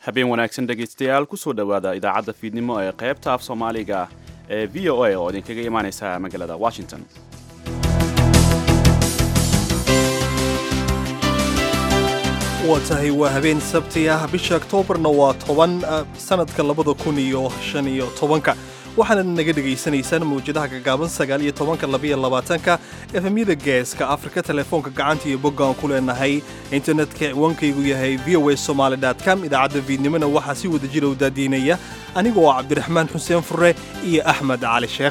habeen wanaagsan dhegaystayaal kusoo dhowaada idaacadda fiidnimo ee qaybta af soomaaliga ee v o a oo idinkaga imaanaysa magaalada washington waa tahay waa habeen sabti ah bisha oktoobarna waa toban sanadka labada kun iyo shan iyo tobanka waxaana naga dhegaysanaysaan mawjadaha gagaaban sagaal iyo tobanka labaiyo labaatanka efemyada geeska afrika telefoonka gacanta iyo boggaan ku leenahay internetka ciwaankaygu yahay v o a somaali com idaacadda fiidnimona waxaa si wada jira u daadiinaya anigoo ah cabdiraxmaan xuseen fure iyo axmed cali sheekh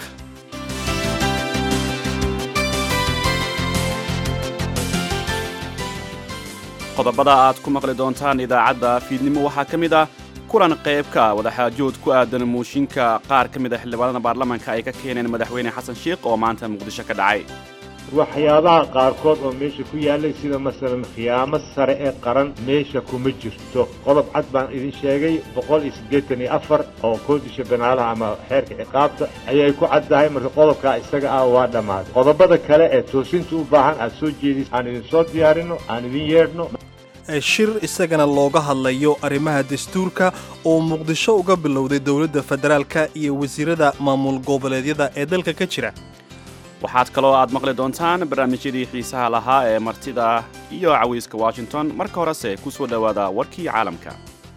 qodobada aad ku maqli doontaan idaacadda fiidnimo waxaa ka mid ah kulan qaybka wadaxaajood ku aadan muushinka qaar ka mid a xildhibaanada baarlamaanka ay ka keeneen madaxweyne xasan sheikh oo maanta muqdisho ka dhacay waxyaabaha qaarkood oo meesha ku yaallay sida masalan khiyaamo sare ee qaran meesha kuma jirto qodob cad baan idin sheegay boqol iyo siddeetan iyo afar oo koodisha banaalaha ama xeerka ciqaabta ayay ku caddahay marka qodobkaa isaga ah waa dhammaaday qodobada kale ee toosinta u baahan aad soo jeedis aan idin soo diyaarinno aan idin yeedhno shir isagana looga hadlayo arrimaha dastuurka oo muqdisho uga bilowday dowladda federaalka iyo wasiirada maamul goboleedyada ee dalka ka jira waxaad kaloo aad maqli doontaan barnaamijyadii xiisaha lahaa ee martida iyo cawiiska washington marka horese ku soo dhowaada warkii caalamka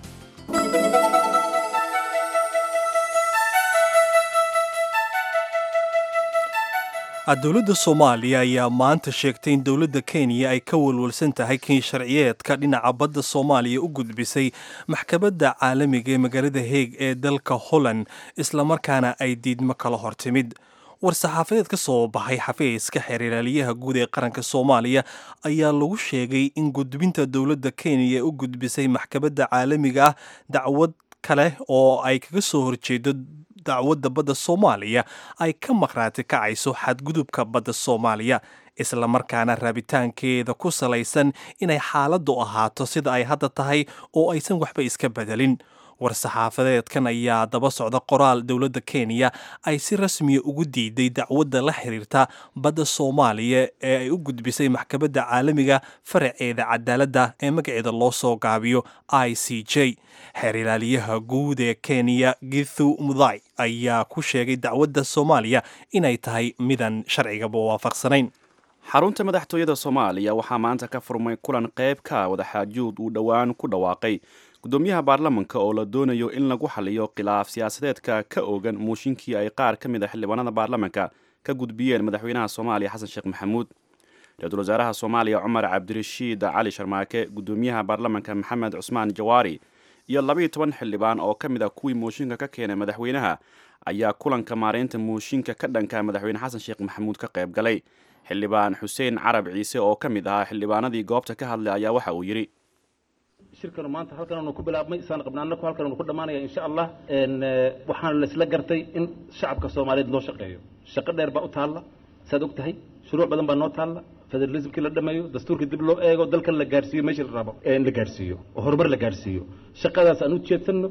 dowladda soomaaliya ayaa maanta sheegtay in dowladda kenya ay ka walwalsan tahay kii sharciyeedka dhinaca badda soomaaliya u gudbisay maxkamadda caalamiga ee magaalada heeg ee dalka holland islamarkaana ay diidmo kala hortimid war-saxaafadeed ka soo baxay xafiiska xeeriraaliyaha guud ee qaranka soomaaliya ayaa lagu sheegay in gudbinta dowladda kenya u gudbisay maxkamadda caalamiga ah dacwad kale oo ay kaga soo horjeedo dacwadda badda soomaaliya ay ka maqhraati kacayso xadgudubka badda soomaaliya islamarkaana raabitaankeeda ku salaysan inay xaaladdu ahaato sida ay hadda tahay oo aysan waxba iska bedelin war-saxaafadeedkan ayaa daba socda qoraal dowladda kenya ay si rasmiya ugu diiday dacwadda la xiriirta badda soomaaliya ee ay u gudbisay maxkamadda caalamiga faraceeda cadaaladda ee magaceeda loo soo gaabiyo i c j xeer ilaaliyaha guud ee kenya githu mudai ayaa ku sheegay dacwadda soomaaliya inay tahay midan sharcigaba waafaqsanayn xarunta madaxtooyada soomaaliya waxaa maanta ka furmay kulan qaybka wadaxaajood uu dhowaan ku dhawaaqay gudoomiyaha baarlamanka oo la doonayo in lagu xaliyo khilaaf siyaasadeedka ka oogan muushinkii ay qaar ka mid a xildhibaanada baarlamanka ka gudbiyeen madaxweynaha soomaaliya xasan sheekh maxamuud ra-iisul wasaaraha soomaaliya cumar cabdirashiid cali sharmaake gudoomiyaha baarlamanka maxamed cusmaan jawaari iyo labayo toban xildhibaan oo ka mid a kuwii muushinka ka keenay madaxweynaha ayaa kulanka maareynta muushinka ka dhanka madaxweyne xasan sheekh maxamuud ka qayb galay xildhibaan xuseen carab ciise oo ka mid ahaa xildhibaanadii goobta ka hadlay ayaa waxa uu yidhi shirkanu maanta halkananu ku bilaabmay isaan qabnaana halkananu ku dhammaanaya insha allah waxaana laisla gartay in shacabka soomaaliyeed loo shaqeeyo shaqo dheer baa u taalla saad og tahay shuruuc badan baa noo taalla federalismkii la dhameeyo dastuurkii dib loo eego dalkan la gaarsiiyo meeshii la rabo in la gaarsiiyo oo horumar la gaarsiiyo shaqadaas aan u jeedsanno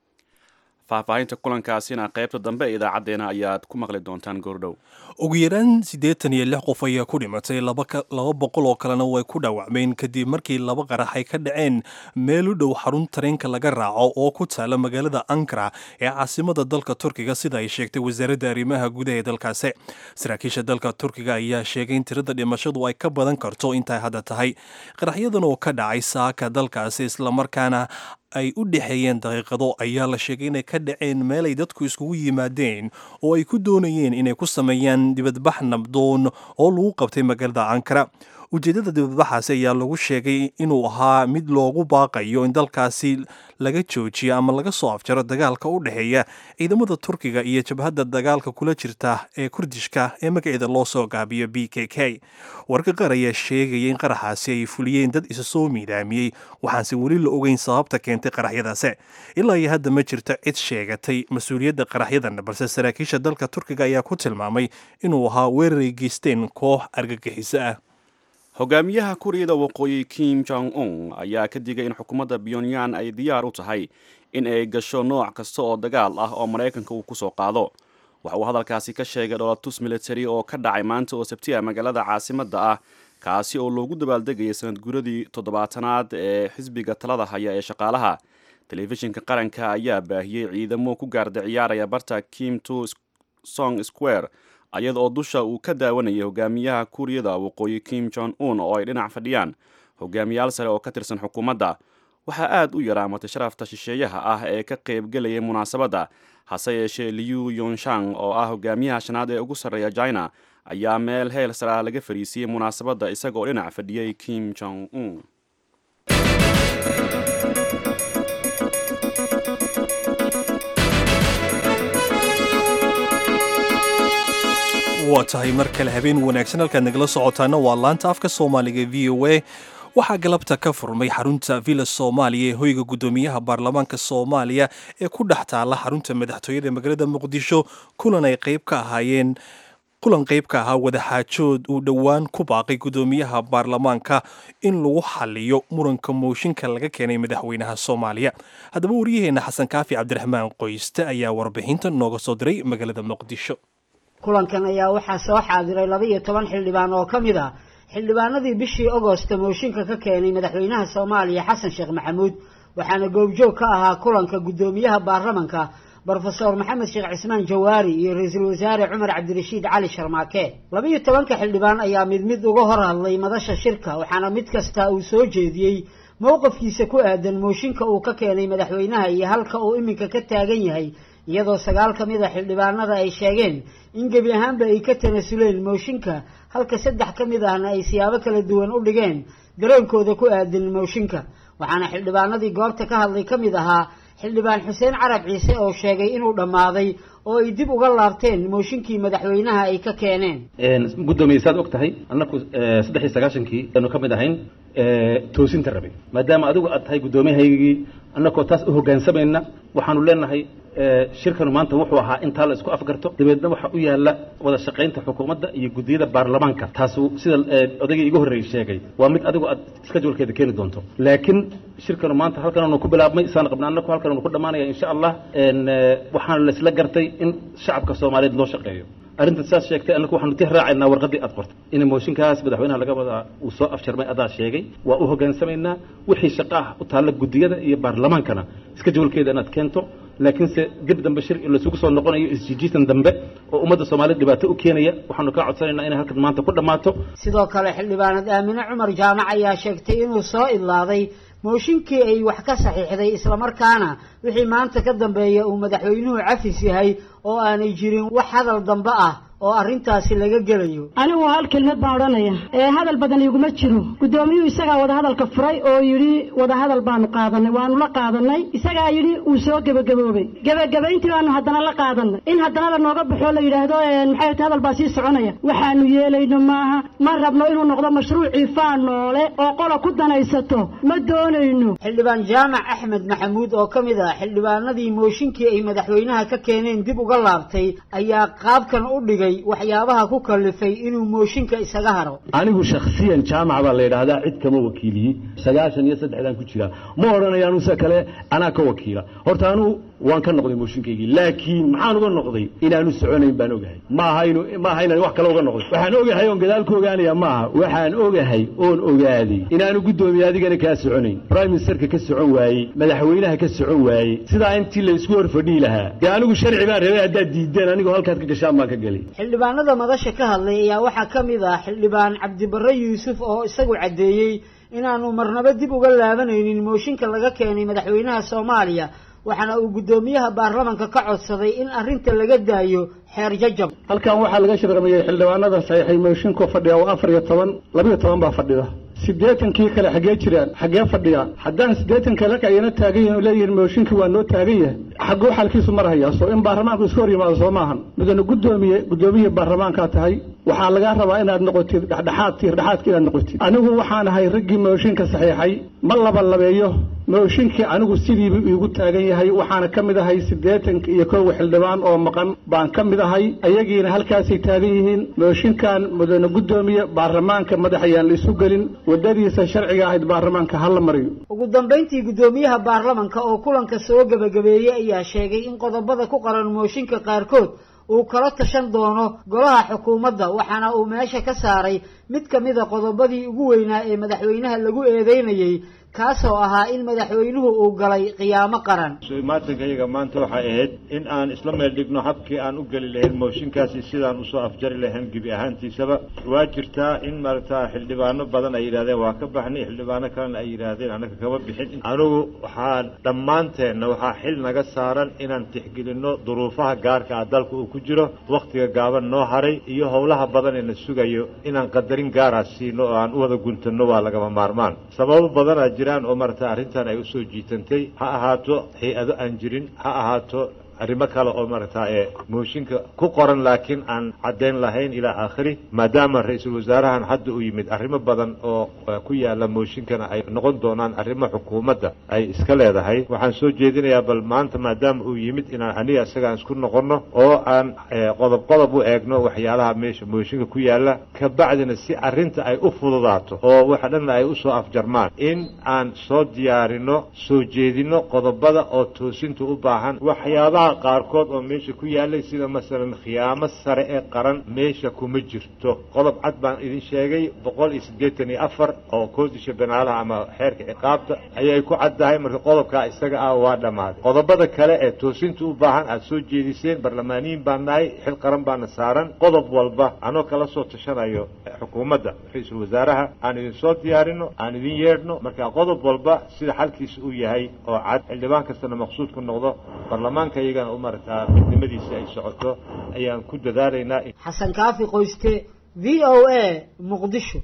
faahfaahinta kulankaasina qaybta dambe ee idaacaddeena ayaad ku maqli doontaan goordhow ugu yaraan siddeetan iyo lix qof ayaa ku dhimatay laba boqol oo kalena way ku dhaawacmeen kadib markii laba qarax ay ka dhaceen meel u dhow xarun tareenka laga raaco oo ku taala magaalada ankara ee caasimada dalka turkiga sida ay sheegtay wasaaradda arrimaha gudaha ee dalkaasi saraakiisha dalka turkiga ayaa sheegay in tirada dhimashadu ay ka badan karto intay hadda tahay qaraxyadan oo ka dhacay saaka dalkaasi islamarkaana ay u dhexeeyeen daqiiqado ayaa la sheegay inay ka dhaceen meel ay dadku iskugu yimaadeen oo ay ku doonayeen inay ku sameeyaan dibadbax nabdoon oo lagu qabtay magaalada ankara ujeeddada dibadbaxaasi ayaa lagu sheegay inuu ahaa mid loogu baaqayo in dalkaasi laga joojiyo ama laga soo afjaro dagaalka u dhexeeya ciidamada turkiga iyo jabhadda dagaalka kula jirta ee kurdishka ee magaceeda loo soo gaabiyo b k k warka qaar ayaa sheegaya in qaraxaasi ay fuliyeen dad isa soo miidaamiyey waxaanse weli la ogeyn sababta keentay qaraxyadaasi ilaa iyo hadda ma jirto cid sheegatay mas-uuliyadda qaraxyadan balse saraakiisha dalka turkiga ayaa ku tilmaamay inuu ahaa weeraray geysteen koox argagixiso ah hogaamiyaha kuuriyada waqooyi kim jong un ayaa ka digay in xukuumadda pyonyan ay diyaar u tahay in ay gasho nooc kasta oo dagaal ah oo maraykanka uu ku soo qaado waxa uu hadalkaasi ka sheegay dholatus military oo ka dhacay maanta oo sabtiya magaalada caasimadda ah kaasi oo loogu dabaaldegayay sanad guradii toddobaatanaad ee xisbiga talada haya ee shaqaalaha telefishinka qaranka ayaa baahiyey ciidamo ku gaarda ciyaaraya barta kim to song square ayada oo dusha uu ka daawanayay hogaamiyaha kuuriyada waqooyi kim jong un oo ay dhinac fadhiyaan hogaamiyaal sare oo ka tirsan xukuumadda waxaa aad u yaraamatay sharafta shisheeyaha ah ee ka qaybgelayay munaasabadda hase yeeshee liu yonshang oo ah hogaamiyaha shanaad ee ugu sarreeya china ayaa meel heel saraa laga fariisiyey munaasabadda isagaoo dhinac fadhiyey kim jong un waa tahay mar kale habeen wanaagsan halkaad nagala socotaana waa laanta afka soomaaliga v o a waxaa galabta ka furmay xarunta villa soomaaliya ee hoyga guddoomiyaha baarlamaanka soomaaliya ee ku dhex taala xarunta madaxtooyada magaalada muqdisho kulan ay qayb ka ahaayeen kulan qayb ka ahaa wadaxaajood uu dhowaan ku baaqay guddoomiyaha baarlamaanka in lagu xaliyo muranka mooshinka laga keenay madaxweynaha soomaaliya haddaba waryaheena xasan kaafi cabdiraxmaan qoyste ayaa warbixinta nooga soo diray magaalada muqdisho kulankan ayaa waxaa soo xaadiray laba iyo toban xildhibaan oo ka mid ah xildhibaanadii bishii agosto mooshinka ka keenay madaxweynaha soomaaliya xasan sheekh maxamuud waxaana goobjoog ka ahaa kulanka guddoomiyaha baarlamanka brofesor maxamed sheekh cismaan jawaari iyo ra-iisul wasaare cumar cabdirashiid cali sharmaake laba iyo tobanka xildhibaan ayaa mid mid uga hor hadlay madasha shirka waxaana mid kasta uu soo jeediyey mowqafkiisa ku aadan mooshinka uu ka keenay madaxweynaha iyo halka uu iminka ka taagan yahay iyadoo sagaal ka mid a xildhibaanada ay sheegeen in gebi ahaanba ay ka tanasuleen mooshinka halka saddex ka mid ahna ay siyaabo kala duwan u dhigeen dareenkooda ku aadan mooshinka waxaana xildhibaanadii goobta ka hadlay ka mid ahaa xildhibaan xuseen carab ciise oo sheegay inuu dhammaaday oo ay dib uga laabteen mooshinkii madaxweynaha ay ka keeneen guddoomiye saad og tahay annaku saddex iyo sagaashankii aanu ka mid ahayn toosinta rabay maadaama adigu aad tahay guddoomiyahaygii annakoo taas u hoggaansamayna waxaanu leenahay shirkanu maanta wuxuu ahaa intaa la isku afgarto dabeedna waxaa u yaalla wada shaqaynta xukuumadda iyo guddiyada baarlamaanka taasu sida odaygii iga horreeyey sheegay waa mid adigu aad iskajulkeeda keeni doonto laakiin shirkanu maanta halkananu ku bilaabmay isaan qabna annaku halkananu ku dhammaanaya insha allah waxaana laisla gartay in shacabka soomaaliyeed loo shaqeeyo arrinta saas sheegtay annaku waxaanu tix raacaynaa warqaddii aad qortay in mooshinkaas madaxweynaha laga wadaa uu soo afjarmay adaa sheegay waa u hoggaansamaynaa wixii shaqa ah u taalla guddiyada iyo baarlamaankana iska jawalkeeda inaad keento laakiinse dib dambe shir lasugu soo noqonayo isjijiisan dambe oo ummadda soomaaliyed dhibaato u keenaya waxaanu kaa codsanaynaa inay halkan maanta ku dhammaato sidoo kale xildhibaanad aamine cumar jaamac ayaa sheegtay inuu soo idlaaday mooshinkii ay wax ka saxiixday islamarkaana wixii maanta ka dambeeya uu madaxweynuhu cafis yahay oo aanay jirin wax hadal dambe ah oo arrintaasi laga gelayo anigu hal kelmad baan odhanaya ee hadal badan iguma jiro guddoomiyuhu isagaa wadahadalka furay oo yidhi wadahadal baanu qaadanay waanu la qaadanay isagaa yidhi uu soo gebagaboobay gebagabayntii baanu haddana la qaadanay in haddana la nooga baxoo la yidhaahdo maxay ta hadal baa sii soconaya waxaanu yeelayno maaha ma rabno inuu noqdo mashruucii faan noole oo qola ku danaysato ma doonayno xildhibaan jaamac axmed maxamuud oo ka mid ah xildhibaanadii mooshinkii ay madaxweynaha ka keeneen dib uga laabtay ayaa qaabkan u dhigay waxyaabaha ku kalifay inuu mooshinka isaga haro anigu shakhsiyan jaamac baa la yidhaahdaa cid kama wakiiliyi sagaashan iyo saddexdaan ku jiraa ma odhanaya anuse kale anaa ka wakiila horta anugu waan ka noqday mooshinkaygii laakiin maxaan uga noqday inaanu soconayn baan ogahay maaha inu maaha inaan wax kale uga noqday waxaan ogahay oon gadaal ka ogaanaya maaha waxaan ogahay oon ogaaday inaanu guddoomiye adigana kaa soconayn prime ministerka ka socon waayey madaxweynaha ka socon waayey sidaa intii la isku horfadhiyi lahaa dee anigu sharci baan rabay haddaad diideen anigoo halkaad ka gashaan baan ka gelay xildhibaanada madasha ka hadlay ayaa waxaa ka mid ah xildhibaan cabdibarre yuusuf oo isagu caddeeyey inaanu marnabo dib uga laabanaynin mooshinka laga keenay madaxweynaha soomaaliya waxaana uu guddoomiyaha baarlamanka ka codsaday in arrinta laga daayo xeer jajab halkan waxaa laga shirqamiyey xildhibaanada saxiixay mooshinkoo fadhiya waa afar iyo toban labiyo toban baa fadhida siddeetankii kale xaggee jiraan xaggee fadhiya haddaan siddeetan kale ayana taagan yihin oo leeyihin mooshinkii waa noo taagan yahay xagguu xalkiisu marhayaa soo in baarlamaanku iska hor yimaado soo maahan midana guddoomiye guddoomiyihii baarlamaankaa tahay waxaa lagaa rabaa inaad noqotid dhexdhexaad tiirdhexaadka inaad noqotid anigu waxaan ahay raggii mooshinka saxiixay ma laba labeeyo mooshinkii anigu sidiibu iigu taagan yahay waxaana ka mid ahay siddeetanka iyo kowa xildhibaan oo maqan baan ka mid ahay ayagiina halkaasay taagan yihiin mooshinkan mudane guddoomiye baarlamaanka madax ayaan la isu gelin waddadiisa sharciga ahayd baarlamaanka hala mariyo ugu dambayntii guddoomiyaha baarlamanka oo kulanka soo gebagabeeyey ayaa sheegay in qodobada ku qaran mooshinka qaarkood uu kala tashan doono golaha xukuumadda waxaana uu meesha ka saaray mid ka mid a qodobadii ugu weynaa ee madaxweynaha lagu eedeynayey kaasoo ahaa in madaxweynuhu uu galay qiyaamo qaran maatankayaga maanta waxay ahayd in aan isla meel dhigno habkii aan u geli lahayn mooshinkaasi sidaan usoo afjari lahayn gebi ahaantiisaba waa jirtaa in maaragta xildhibaano badan ay yidhahdeen waa ka baxnay xildhibaano kalena ay yidhaahdeen annaga kama bixin anigu waxaa dhammaanteenna waxaa xil naga saaran inaan tixgelinno duruufaha gaarka ah dalka uu ku jiro wakhtiga gaaban noo haray iyo howlaha badan ee na sugayo inaan qadarin gaara siino oo aan u wada guntanno waa lagama maarmaan sababo badanaa jiraan oo maaragta arrintan ay usoo jiitantay ha ahaato hay-ado aan jirin ha ahaato arrimo kale oo maaragta ee mooshinka ku qoran laakiin aan caddayn lahayn ilaa aakhiri maadaama ra-iisul wasaarahan hadda uu yimid arrimo badan oo ku yaala mooshinkana ay noqon doonaan arrimo xukuumadda ay iska leedahay waxaan soo jeedinayaa bal maanta maadaama uu yimid inaan aniga isagaan isku noqonno oo aan qodob qodob u eegno waxyaalaha meesha mooshinka ku yaala kabacdina si arrinta ay u fududaato oo waxa dhanna ay usoo afjarmaan in aan soo diyaarino soo jeedino qodobada oo toosinta u baahan waxyaabaha qaarkood oo meesha ku yaalay sida masalan khiyaamo sare ee qaran meesha kuma jirto qodob cad baan idin sheegay boqol iyo siddeetan iyo afar oo koodisha banaalaha ama xeerka ciqaabta ayay ku caddahay marka qodobkaa isaga ah waa dhammaaday qodobada kale ee toosinta u baahan aada soo jeediseen barlamaaniyin baan nahay xil qaran baana saaran qodob walba anoo kala soo tashanayo xukuumadda ra-iisul wasaaraha aan idin soo diyaarino aan idin yeedhno marka qodob walba sida xalkiisa uu yahay oo cad xildhibaan kastana maqsuud ku noqdo barlamaanka iyagana u maaragtaa midnimadiisa ay socoto ayaan ku dadaalaynaa xasan kaafi qoyste v o a muqdisho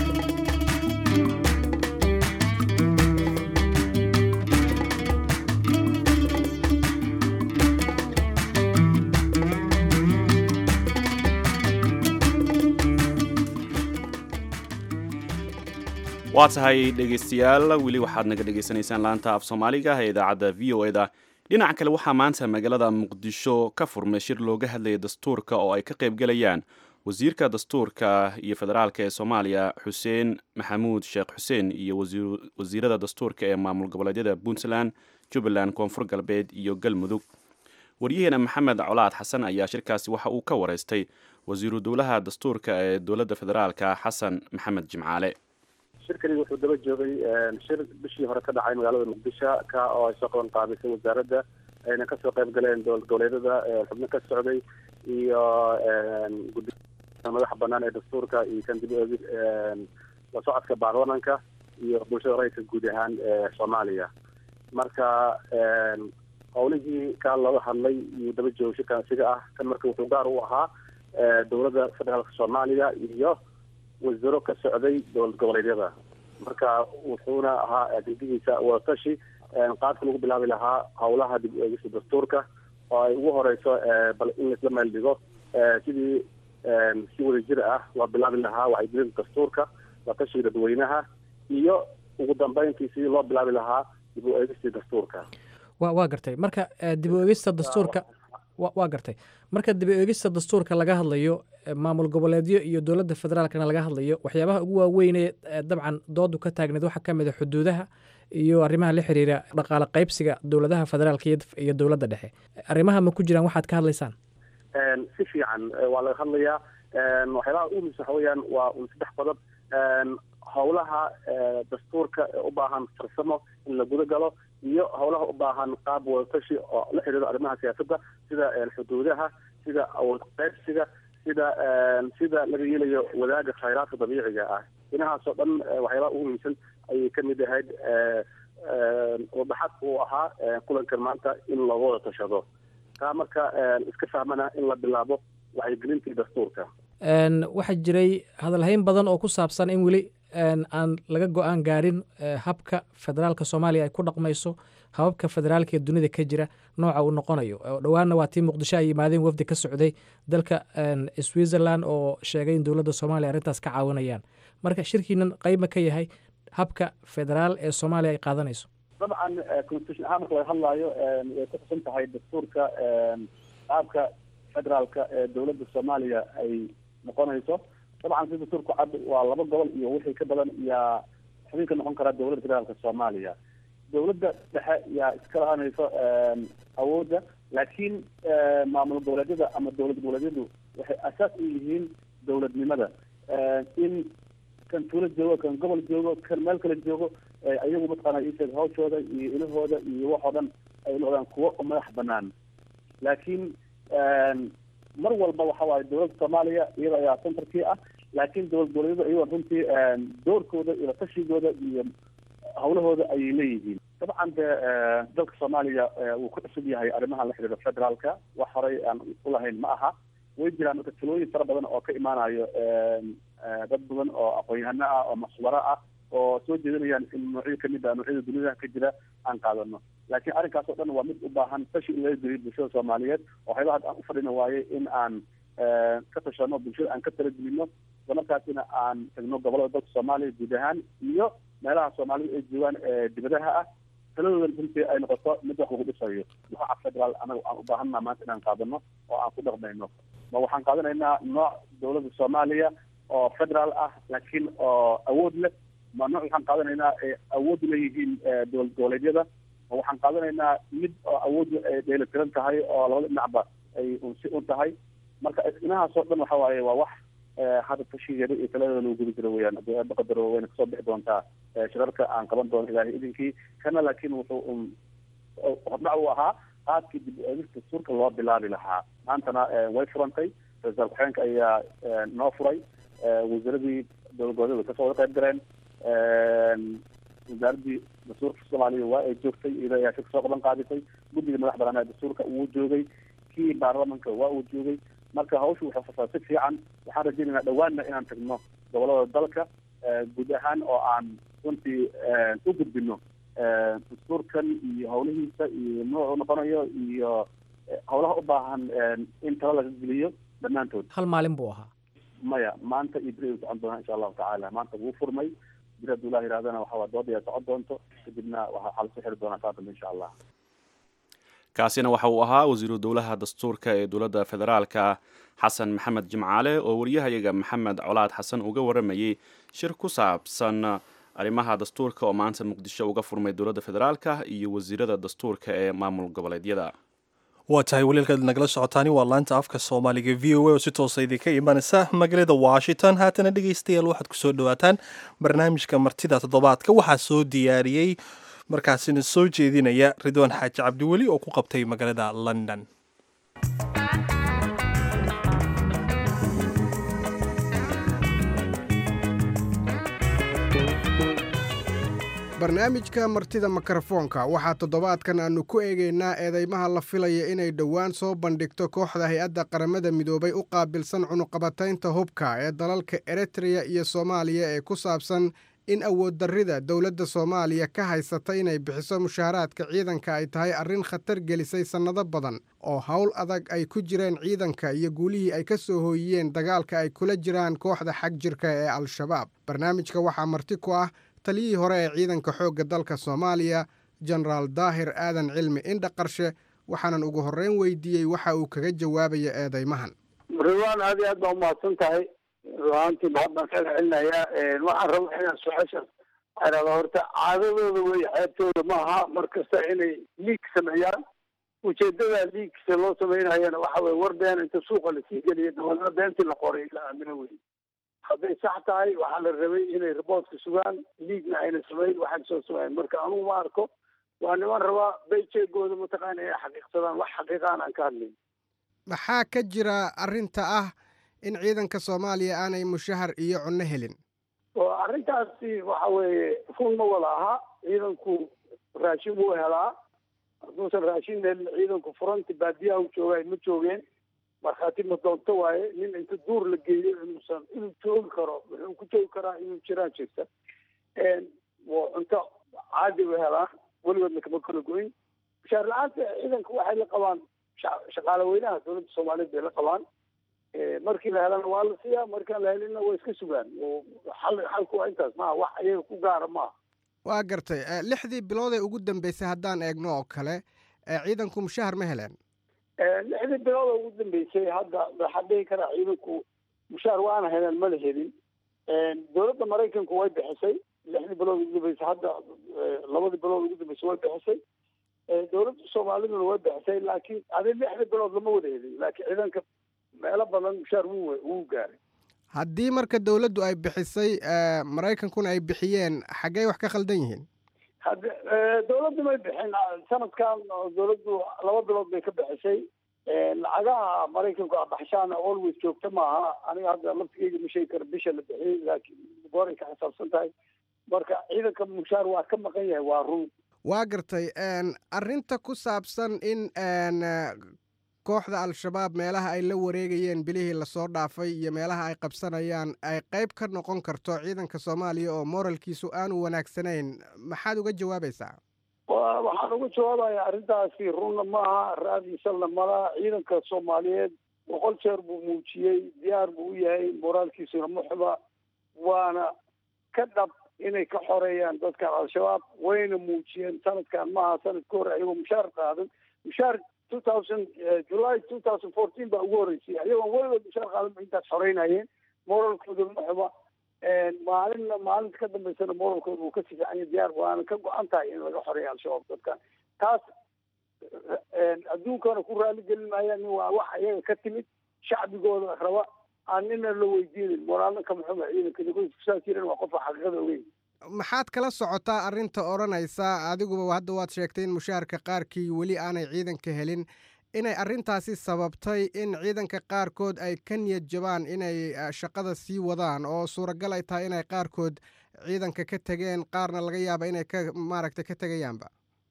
waa tahay dhegaystayaal weli waxaad naga dhegaysanaysaan laanta af soomaaliga ee idaacadda v o eda dhinaca kale waxaa maanta magaalada muqdisho ka furmay shir looga hadlaya dastuurka oo ay ka qaybgalayaan wasiirka dastuurka iyo federaalka ee soomaaliya xuseen maxamuud sheekh xuseen iyo wasiirada dastuurka ee maamul goboleedyada puntland jubbaland koonfur galbeed iyo galmudug waryaheena maxamed colaad xasan ayaa shirkaasi waxa uu ka wareystay wasiiru dowlaha dastuurka ee dowladda federaalka xasan maxamed jimcaale shirkani wuxuu daba joogay shir bishii hore ka dhacay magaalada muqdisho ka oo ay soo qaban qaabisay wasaaradda ayna kasoo qayb galeen dowlad goboleedyada xubno ka socday iyo gudi madaxa banaan ee dastuurka iyo kan dib oogid la socodka baarlamanka iyo bulshada rayidka guud ahaan soomaaliya marka howlihii kaa looga hadlay iyuu daba joogay shirkan isiga ah kan marka wuxuu gaar u ahaa dowladda federaalka soomaaliya iyo wasiiro ka socday dowlad goboleedyada marka wuxuuna ahaa adeegihiisa wadatashi qaabka lagu bilaabi lahaa howlaha dib eegista dastuurka oo ay ugu horeyso bal in laisla meel dhigo sidii si wadajir ah loo bilaabi lahaa wacyigelinta dastuurka watashiga dadweynaha iyo ugu dambeyntii sidii loo bilaabi lahaa dib u eegistii dastuurka wa waa gartay marka dib u eegista dastuurka waa gartay marka dib u eegista dastuurka laga hadlayo maamul goboleedyo iyo dowladda federaalkana laga hadlayo waxyaabaha ugu waaweynee dabcan doodu ka taagneed waxaa ka mid a xuduudaha iyo arrimaha la xiriira dhaqaale qaybsiga dowladaha federaalka iyo dowladda dhexe arrimaha ma ku jiraan waxaad ka hadlaysaan si fiican waa laga hadlayaa waxyaabaha ugu muhiimsan waxa weeyaan waa un saddex qodob howlaha dastuurka ee u baahan farsamo in la guda galo iyo howlaha u baahan qaab wadatashi oo la xiriiro arrimaha siyaasadda sida xuduudaha sida awood qaybsiga sida sida laga yeelayo wadaaga khayraadka dabiiciga ah dhinahaas oo dhan waxyaabaha ugu muhiimsan ayay ka mid ahayd wadaxad uu ahaa kulankan maanta in looga wada tashado taa marka iska fahmana in la bilaabo wacyigelintii dastuurka waxaa jiray hadalhayn badan oo ku saabsan in weli aan laga go-aan gaarin habka federaalka soomaaliya ay ku dhaqmayso hababka federaalka ee dunida ka jira nooca uu noqonayo dhowaanna waa tii muqdisho ay yimaadeen wafdi ka socday dalka switzerland oo sheegay in dowladda soomaaliya arrintaas ka caawinayaan marka shirkiinan qeyba ka yahay habka federaal ee soomaaliya ay qaadanayso dabcan constitution ahaan marka laga hadlaayo way ku xusan tahay dastuurka qaabka federaalka ee dowladda soomaaliya ay noqonayso dabcan si dastuurku cad waa laba gobol iyo wixii ka badan yaa xubin ka noqon karaa dowladda federaalka soomaaliya dowladda dhexe yaa iska lahanayso awoodda laakiin maamul goboleedyada ama dowlad goboleedyadu waxay asaas u yihiin dowladnimada in kan tuulo joogo kan gobol joogo kan meel kale joogo ayagu mataqaana isheeg hawshooda iyo ilahooda iyo waxoo dhan ay noqdaan kuwo madax banaan laakiin mar walba waxa waaye dowladda soomaaliya iyada ayaa centerkii ah laakiin dowlad goboleedyada iyagoo runtii doorkooda iyo tashigooda iyo hawlahooda ayay leeyihiin dabcan de dalka soomaaliya wuu ku cusub yahay arrimaha la xidhiira federaalka wax horay aan ulahayn ma aha way jiraan marka talooyin fara badan oo ka imaanayo dad badan oo aqoon-yahano ah oo maswaro ah oo soo jeedinayaan in noocyo kamid ah noocyada dunida ka jira aan qaadano laakiin arrinkaas oo dhan waa mid u baahan tashi in laga geliyo bulshada soomaaliyeed oo waxyaaba hadda aan ufadhina waaye in aan ka tashano bulshada aan ka talagelino isla markaasina aan tagno gobolada dalka soomaaliya guud ahaan iyo meelaha soomaalida ay joogaan dibadaha ah taladoodan runtii ay noqoto mid wax lagu dhisayo nooca federaal anaga aan u baahanna maanta inaan qaadano oo aan ku dhaqmayno ma waxaan qaadanaynaa nooc dowladda soomaaliya oo federaal ah laakiin oo awood leh ma nooc waxaan qaadanaynaa ay awood leeyihiin dowlad goboleedyada ma waxaan qaadanaynaa mid oo awood ay dheelitiran tahay oo labada dhinacba ay unsi un tahay marka inahaas oo dhan waxa waaye waa wax hadda tashigeeda iyo taladeeda lagu gudi jiro weyaan haddii aaba qadaro wayna kasoo bixi doontaa shirarka aan qaban doono ilaahay idinkii kana laakiin wuxuu un hordhac u ahaa qaadkii dib eegista suurka loo bilaabi lahaa maantana way furantay ra-iisul ku-xigeenka ayaa noo furay wasaaradii dowlad goboleedyada kasoo wada qayb galeen wasaaradii dastuurka soomaaliya waa ay joogtay iyada ayaa shir kasoo qaban qaadisay guddiga madax banaan ee dastuurka wuu joogay kii baarlamanka waa uu joogay marka hawshu waxay fasaa si fiican waxaan rajaynaynaa dhawaanna inaan tagno gobolada dalka guud ahaan oo aan runtii u gudbino dastuurkan iyo hawlihiisa iyo noocu noqonayo iyo hawlaha u baahan in talo laga geliyo dhammaantood hal maalin buu ahaa maya maanta iyo beri socon doonaa insha allahu tacaala maanta wuu furmay beri hadduu ilah yirahdana waxa waa dood ayaa socon doonto kadibna waxaa lasoo xiri doonaa saa dambe insha allah kaasina waxa uu ahaa wasiiru dowlaha dastuurka ee dowladda federaalka xasan maxamed jimcaale oo wariyahayaga maxamed colaad xasan uga waramayey shir ku saabsan arrimaha dastuurka oo maanta muqdisho uga furmay dowladda federaalka iyo wasiirada dastuurka ee maamul goboleedyada waa tahay waliilkaad nagala socotaani waa laanta afka soomaaliga v o a oo si toosa idinka imanaysa magaalada washington haatana dhegaystayaal waxaad kusoo dhawaataan barnaamijka martida toddobaadka waxaa soo diyaariyey markaasina soo jeedinaya ridwaan xaaji cabdiweli oo ku qabtay magaalada london barnaamijka martida mikrofoonka waxaa toddobaadkan aannu ku eegaynaa eedeymaha la filaya inay dhowaan soo bandhigto kooxda hay-adda qaramada midoobay u qaabilsan cunuqabataynta hubka ee dalalka eritreya iyo soomaaliya ee ku saabsan in awooddarrida dowladda soomaaliya ka haysata inay bixiso mushaaraadka ciidanka ay tahay arrin khatar gelisay sannado badan oo howl adag ay ku jireen ciidanka iyo guulihii ay ka soo hooyiyeen dagaalka ay kula jiraan kooxda xag jirka ee al-shabaab barnaamijka waxaa marti ku ah taliyihii hore ee ciidanka xoogga dalka soomaaliya jenaraal daahir aadan cilmi indha qarshe waxaanan ugu horreyn weydiiyey waxa uu kaga jawaabaya eedeymahan ridwaan aad iyo aad baa umahadsan tahay ruaantii mahad baan kaga celinayaa waxaan rabaa inaan su-aashaas arada horta caadadooda wey xeebtooda maaha mar kasta inay liig sameeyaan ujeedada liigsa loo sameynayana waxa weye war been inta suuqa lasii geliya dabalna beentii la qoray la aamino wey hadday sax tahay waxaa la rabay inay riboortka sugaan liigna ayna samayn waxaan soo samayn marka anugu ma arko waa niman rabaa bayjeegooda mataqaana inay xaqiiqsadaan wax xaqiiqaan aan ka hadlayn maxaa ka jira arrinta ah in ciidanka soomaaliya aanay mushahar iyo cunno helin oo arrintaasi waxa weeye run ma wada aha ciidanku raashin wuu helaa hadduusan raashin helin ciidanku furanti baadiyaha u jooga ma joogeen markhaati ma doonto waaye nin inta duur la geeyo inuusan inuu joogi karo wuxuu ku joogi karaa inuu jiraan jirta cunto caadi u helaan weligoodna kama kala goyn mushaar la-aanta ciidanka waxay la qabaan shaqaale weynaha dowladda soomaaliyeed bay la qabaan markii la helana waa la siiyaa markaan la helinna waa iska sugaan xal xalku waa intaas maaha wax ayaga ku gaara maaha waa gartay lixdii bilood ee ugu dambeysay haddaan eegno oo kale ciidanku mushahar ma heleen lixdii bilood oo ugu dambeysay hadda waxaa dhihi karaa ciidanku mushaar waana heleen ma la helin dowladda maraykanku way bixisay lixdii bilood ugu dambeysay hadda labadii bilood ugu dambeysay way bixisay dowladda soomaaliduna way bixisay laakiin adi lixdii bilood lama wada helin laakiin ciidanka meelo badan mushaar wuu wuu gaaray haddii marka dowladdu ay bixisay maraykankuna ay bixiyeen xaggey wax ka khaldan yihiin hadde dowladdu may bixin sanadkan dowladdu laba bilood bay ka bixisay lacagaha maraykanku abaxshaana always joogta maaha aniga hadda laftigeyga ma sheegi kara bisha la bixiyey laakiin gooray ka xisaabsan tahay marka ciidanka mushaar waa ka maqan yahay waa run waa gartay arrinta ku saabsan in kooxda al-shabaab meelaha ay la wareegayeen bilihii lasoo dhaafay iyo meelaha ay qabsanayaan ay qayb ka noqon karto ciidanka soomaaliya oo moralkiisu aanu wanaagsanayn maxaad uga jawaabaysaa waxaan uga jawaabaya arrintaasi runna maaha raadiisalna malaha ciidanka soomaaliyeed boqol jeer buu muujiyey diyaar buu u yahay moraalkiisuna muxba waana ka dhab inay ka xoreeyaan dadkan al-shabaab wayna muujiyeen sanadkan maaha sanad ka hor ayagoo mushaar qaadan mushaar two thousand july two thousand fourteen baa ugu horreysay ayagoon weligood mushaar qaadan ba intaas xoreynayeen moralkooda muxba maalinna maalinta ka dambeysana moralkooda wuu ka sifiicanya diyaar waana ka go-an tahay in laga xoreeya al-shabaab dadkan taas adduunkana ku raali gelin maayaan waa wax ayaga ka timid shacbigooda raba aan nina la weydiinin moraalna ka muxuma ciidanka kusaa jiran waa qofka xaqiiqada ogeyn maxaad kala socotaa arrinta odhanaysa adiguba hadda waad sheegtay in mushaharka qaarkii weli aanay ciidanka helin inay arrintaasi sababtay in ciidanka qaarkood ay ka niyad jabaan inay shaqada sii wadaan oo suuragal ay tahay inay qaarkood ciidanka ka tegeen qaarna laga yaaba inay ka maaragtay ka tegayaanba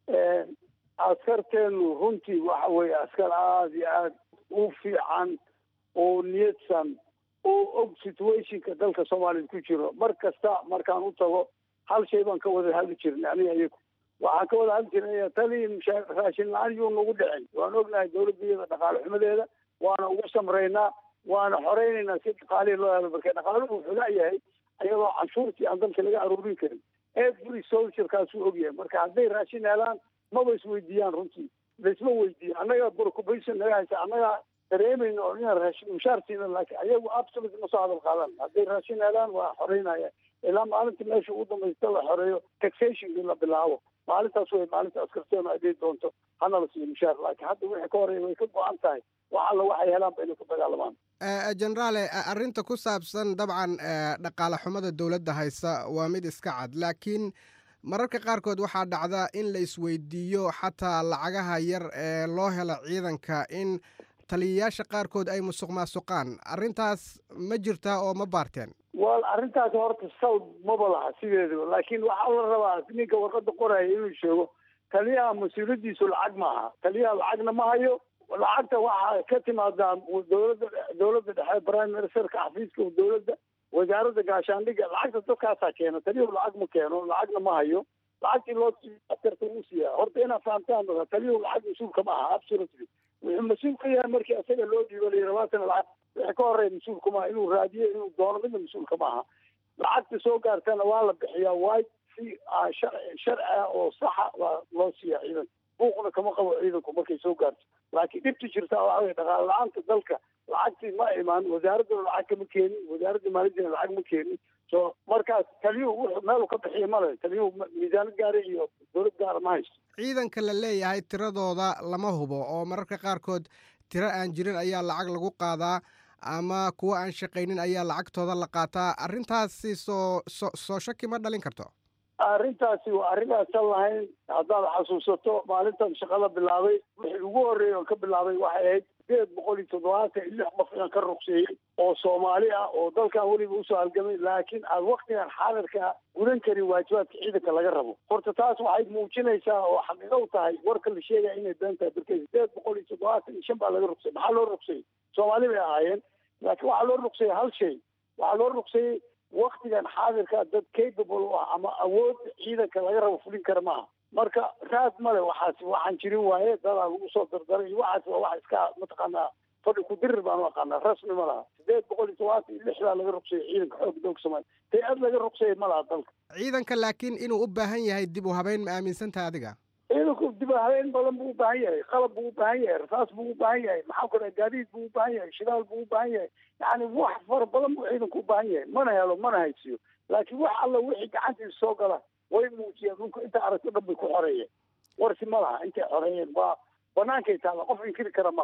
askarteenu runtii waxa weeye askar aada iyo aada u fiican oo niyadsan oo og situationka dalka soomaaliya ku jiro mar kasta markaan u tago hal shay baan ka wada hadli jirnay aniga iyagu waxaan ka wada hadli jirnay taliin raashin la-aan yuu nagu dhicin waan ognahay dowladda iyada dhaqaale xumadeeda waana ugu samraynaa waana xoreynaynaa si dhaqaalihii loo helo marka dhaqaaluhu wuxuu laayahay ayadoo canshuurtii aan dalka laga aruurin karin every soldierkaasuu ogyahay marka hadday raashin helaan maba isweydiiyaan runtii laisma weydiiyo annaga preoccupation naga haysa annaga dareemayna oo inaan raashin mushaar siina laakiin ayagu absolute ma soo hadal qaadan hadday raashin helaan waa xoreynaya ilaa maalinta meesha ugu dambaysta la xoreeyo taxationkii la bilaabo maalintaas way maalinta askarteenu ay dhihi doonto hana la siiyo mushaar laakiin hadda wixii ka horeeya way ka go-an tahay wax alla waxay helaanba inay ku dagaalamaan generaale arrinta ku saabsan dabcan dhaqaale xumada dowladda haysa waa mid iska cad laakiin mararka qaarkood waxaa dhacda in la isweydiiyo xataa lacagaha yar ee loo helo ciidanka in taliyayaasha qaarkood ay musuq maasuqaan arrintaas ma jirtaa oo ma baarteen wal arrintaas horta sawd maba laha sideedaba laakiin waxaa la rabaa ninka warqada qoraya inuu sheego taliyaha mas-uuliyadiisu lacag maaha taliyaha lacagna ma hayo lacagta waxaa ka timaadaa dowladda dowladda dhexe prime ministerka xafiiska dowladda wasaaradda gaashaandhigga lacagta dadkaasaa keena taliyuhu lacag ma keeno lacagna ma hayo lacagtii loo askarta uu siiyaa horta inaad fahamtaan taliyuhu lacag mas-uulka ma aha absolutely wuxuu mas-uul ka yahay markii isaga loo dhiibo la labaatan lacag wixii ka horeeya mas-uulka maaha inuu raadiyo inuu doono midna mas-uulka ma aha lacagta soo gaartana waa la bixiyaa waay si sharci ah oo saxa waa loo siiyaa ciidanka buuqna kama qabo ciidanku markay soo gaarto laakiin dhibta jirta waxa weye dhaqaale la-aanta dalka lacagtii ma imaan wasaaradduna lacag kama keenin wasaaradda maaliyadina lacag ma keenin so markaas taliyuhu wuxuu meelu ka bixiya male taliyuhu miisaanad gaara iyo dowlad gaara ma haysto ciidanka la leeyahay tiradooda lama hubo oo mararka qaarkood tiro aan jirin ayaa lacag lagu qaadaa ama kuwa aan shaqaynin ayaa lacagtooda la qaataa arrintaasi soo so soo shaki ma dhalin karto arrintaasi waa arrinaasan lahayn haddaad xasuusato maalintan shaqada bilaabay wixii ugu horreeyay oo ka bilaabay waxay ahayd sideed boqol iyo toddobaatan iyo lix qof inaan ka ruqseeyey oo soomaali ah oo dalkan weliba usoo halgamay laakiin aad waktigan xaadirka gudan karin waajibaadka ciidanka laga rabo horta taas waxay muujinaysaa oo xaqiiqo u tahay warka la sheegaya inay been tahay barkey sideed boqol iyo toddobaatan iyo shan baa laga ruqsayay maxaa loo ruqsayey soomaali bay ahaayeen laakiin waxaa loo ruqsayey hal shay waxaa loo ruqsayey waktigan xaadirka dad capable u ah ama awood ciidanka laga rabo fulin kara maaha marka raad male waxaas waxaan jirin waaye dadaa lagu soo dardaray iyo waxaas waa wax iska mataqaanaa fadhi ku dirir baan u aqaanaa rasmi ma laha sideed boqol iyo todobaatan iyo lixdaa laga ruqsayay ciidanka xoog doog soomaaliya tay-ad laga ruqsayay ma laha dalka ciidanka laakiin inuu u baahan yahay dib u habeyn ma aaminsantaha adiga ciidanku dib u habeyn badan buu u baahan yahay qalab buu u baahan yahay rasaas buu u baahan yahay maxaa ku dhaha gaadiid buu u baahan yahay shidaal buu u baahan yahay yacni wax fara badan buu ciidanku u baahan yahay mana helo mana haysiyo laakiin wax alla wixii gacantiisa soo gala way muujiyeen dhulka inta aragto dhan bay ku xoreeyeen warsi ma laha intay xoreeyeen waa banaankay taalla qof inkiri kara ma laha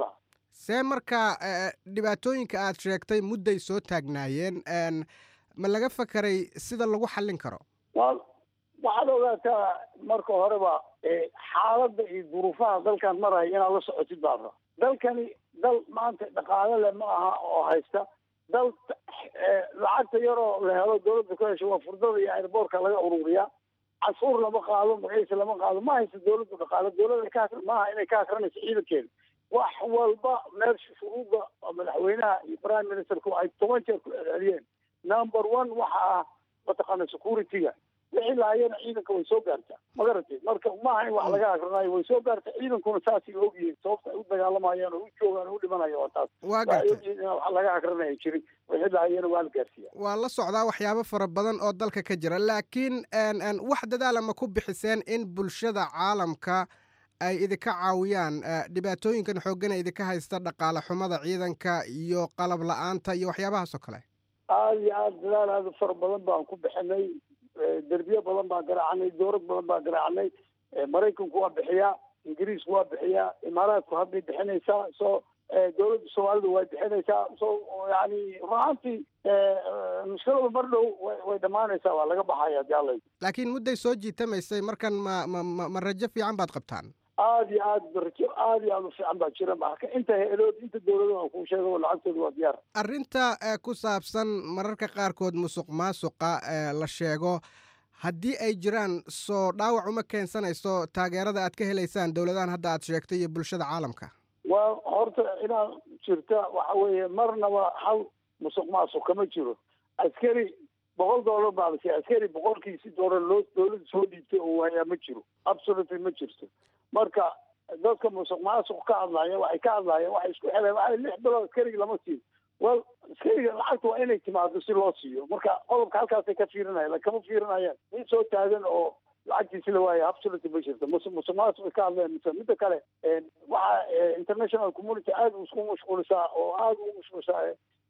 see marka dhibaatooyinka aad sheegtay mudday soo taagnaayeen ma laga fakaray sida lagu xallin karo wa waxaad ogaataa marka horeba xaaladda iyo duruufaha dalkan maraya inaad la socotid baara dalkani dal maanta dhaqaale leh ma aha oo haysta dal lacagta yaroo la helo dawladda ku hesha waa furdada iyo airboortka laga ururiyaa cashuur lama qaado magaciisa lama qaado ma haysta dawladdu dhaqaale dawladda ka maaha inay ka akrinayso ciidankeeda wax walba meesha shuruudda madaxweynaha iyo prime ministerku ay toban jeer ku celceliyeen number one waxa ah mataqaana security-ga wixii lahaayana ciidanka way soo gaartaa ma garatay marka maaha in wax laga akrinayo way soo gaarta ciidankuna saasay ogyihiin sababta ay u dagaalamayaan oo u joogaan oo u dhimanayo waa taas waa waxay ogyihiin inaan wax laga akrinaya jirin wixii lahaayana waa la gaarsiiya waa la socdaa waxyaabo fara badan oo dalka ka jira laakiin wax dadaala ma ku bixiseen in bulshada caalamka ay idinka caawiyaan dhibaatooyinkan xooggan ee idinka haysta dhaqaale xumada ciidanka iyo qalab la-aanta iyo waxyaabahaas oo kale aada iyo aada dadaal aada u fara badan baan ku bixinay derbiye badan baan garaacnay dowlad badan baan garaacnay maraykanku waa bixiyaa ingiriisku waa bixiyaa imaaraadku hadbay bixinaysaa so dowladda soomaalidu way bixinaysaa so yani runaantii mushkiladu mar dhow way dhammaanaysaa waa laga baxaya hadii alla laakiin mudday soo jiitamaysay markan ma ma ma rajo fiican baad qabtaan aada iyo aad rajo aada iyo aada u fiican baa jira marka inta he-elood inta dowladaha kuu sheego lacagtooda waa diyaar arrinta ku saabsan mararka qaarkood musuq maasuqa la sheego haddii ay jiraan soo dhaawac uma keensanayso taageerada aad ka helaysaan dowladahan hadda aad sheegtay iyo bulshada caalamka waa horta inaad jirta waxa weeye marnaba hal musuq maasuq kama jiro askari boqol dollar baa lasiiya askari boqolkiisi dollar loo dowladda soo dhiibtay oo waayaa ma jiro absolutely ma jirto marka dadka musuq maasuq ka hadlaya waxay ka hadlayaan waxay isku xeleen waxay lix bilood askariga lama siiyo well askariga lacagta waa inay timaado si loo siiyo marka qodobka halkaasay ka fiirinayaan kama fiirinayaan nin soo taagan oo lacagtiisi la waaya absolutely ma jirto mus musuq maasuq ay ka hadlayaan mise midda kale waxa international community aada isku mashquulisaa oo aada ugu mashquulisaa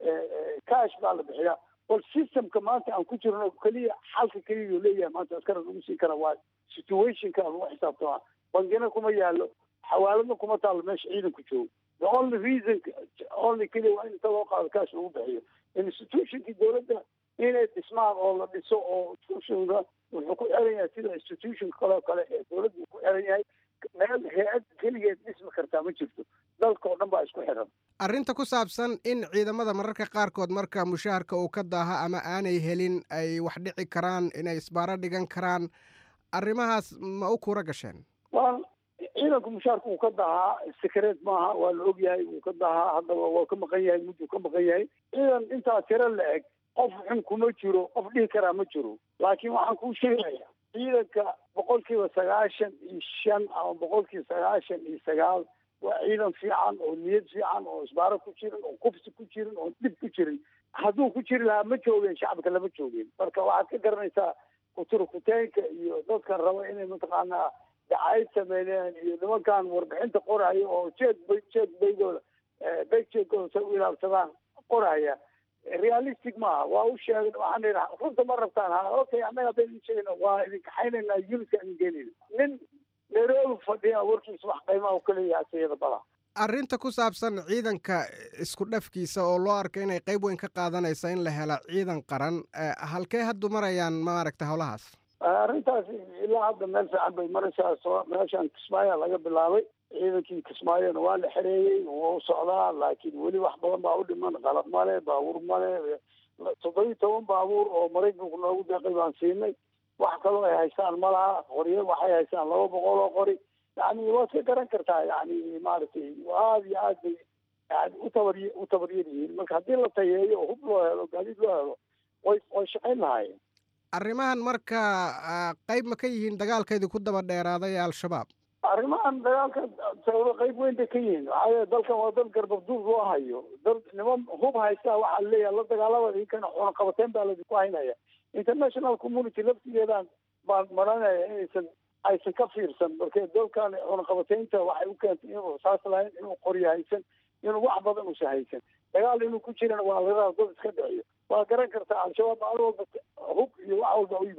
cash baa la bixiyaa bal systemka maanta aan ku jirno keliya xalka keliya uu leeyahay maanta askara lagu siin kara waa situationka lagu xisaabtamaa bangina kuma yaalo xawaaladna kuma taalo meesha ciidanku joogo the only reason only keliya waa in inta loo qaado cash lagu bixiyo institutionkii dowladda inay dhismaan oo la dhiso oo institutionka wuxuu ku xiran yahay sida institution kaloo kale ee dowladda ku xiran yahay meel hay-ad keligeed dhismi kartaa ma jirto dalka oo dhan baa isku xiran arrinta ku saabsan in ciidamada mararka qaarkood marka mushaharka uu ka daaha ama aanay helin ay wax dhici karaan inay isbaaro dhigan karaan arrimahaas ma u kuura gasheen waa ciidanku mushaarka uu ka dahaa secret maaha waa la ogyahay wuu ka dahaa haddaba waa ka maqan yahay mudduu ka maqan yahay ciidan intaa tiro la eg qof xun kuma jiro qof dhihi karaa ma jiro laakiin waxaan kuu sheegaya ciidanka boqolkiiba sagaashan iyo shan ama boqolkiiba sagaashan iyo sagaal waa ciidan fiican oo niyad fiican oo isbaaro ku jirin oo kufsi ku jirin oo dhib ku jirin hadduu ku jiri lahaa ma joogeen shacabka lama joogeen marka waxaad ka garanaysaa kuturkuteenka iyo dadkan raba inay mataqaanaa dacayd sameyneen iyo nimankan warbixinta qoraya oo jeed bay jeed baygooda bayjeedkooda say u ilaabsadaan qoraya realistic maaha waa u sheegay waxaan idhi runta ma rabtaan ha okay annaga hadday idin sheegna waa idin kaxaynaynaa unitka idin geenayna nin nairobi fadhiya warkiisa wax qiimaha u kaleeyahay asiyada bala arrinta ku saabsan ciidanka isku dhafkiisa oo loo arko inay qayb weyn ka qaadanaysa in la helo ciidan qaran halkee haddu marayaan maaragta howlahaas arrintaas ilaa hadda meel fiican bay maraysaa soo meeshaan kismaayo laga bilaabay ciidankii kismaayona waa la xereeyey waa u socdaa laakiin weli wax badan baa u dhiman qalab male baabuur male toddobiyi toban baabuur oo maraykanku noogu deeqay baan siinay wax kaloo ay haystaan ma laha qoryo waxay haystaan laba boqol oo qori yani waad ka garan kartaa yani maaragtay aada iyo aad bay yani u tabar u tabaryar yihiin marka haddii la tayeeyo oo hub loo helo gaadiid loo helo way way shaqayn lahaayeen arrimahan marka qayb ma ka yihiin dagaalkeedii ku daba dheeraaday ee al-shabaab arrimahan dagaalka sababo qayb weyn bay ka yihiin waxaa yeele dalkan waa dal garbabduub loo hayo dal niman hub haystaa waxaa leeyahay la dagaalama inkana cunaqabateyn baa ladinku haynaya international community laftigeedaan baan maranaya inaysan aysan ka fiirsan marka dalkan cunaqabateynta waxay u keentay inuu saas lahayn inuu qoryo haysan inuu wax badan uusan haysan dagaal inuu ku jirana waa laga dad iska dhiciyo waa garan kartaa al-shabaab maalin walba hub iyo wax walba u yimaada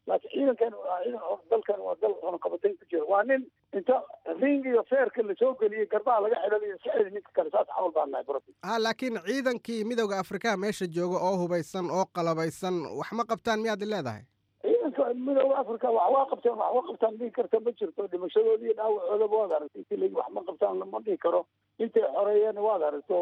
laakiin ciidankan waa ciidan dalkan waa dal cunaqabatayn ku jira waa nin inta ring iyo feerka lasoo geliyey garbaha laga xidhanayo iska celi ninka kale saas camal baan nahay brofi ha laakiin ciidankii midowda afrikaha meesha jooga oo hubaysan oo qalabaysan wax ma qabtaan miyaad leedahay ciidanka midowda africa wax waa qabtaan wax waa qabtaan dhihi karta ma jirto dhimashadooda iyo dhaawacoodaba waad aragtay intii lagi wax ma qabtaan lama dhihi karo intay xoreeyeen waad aragto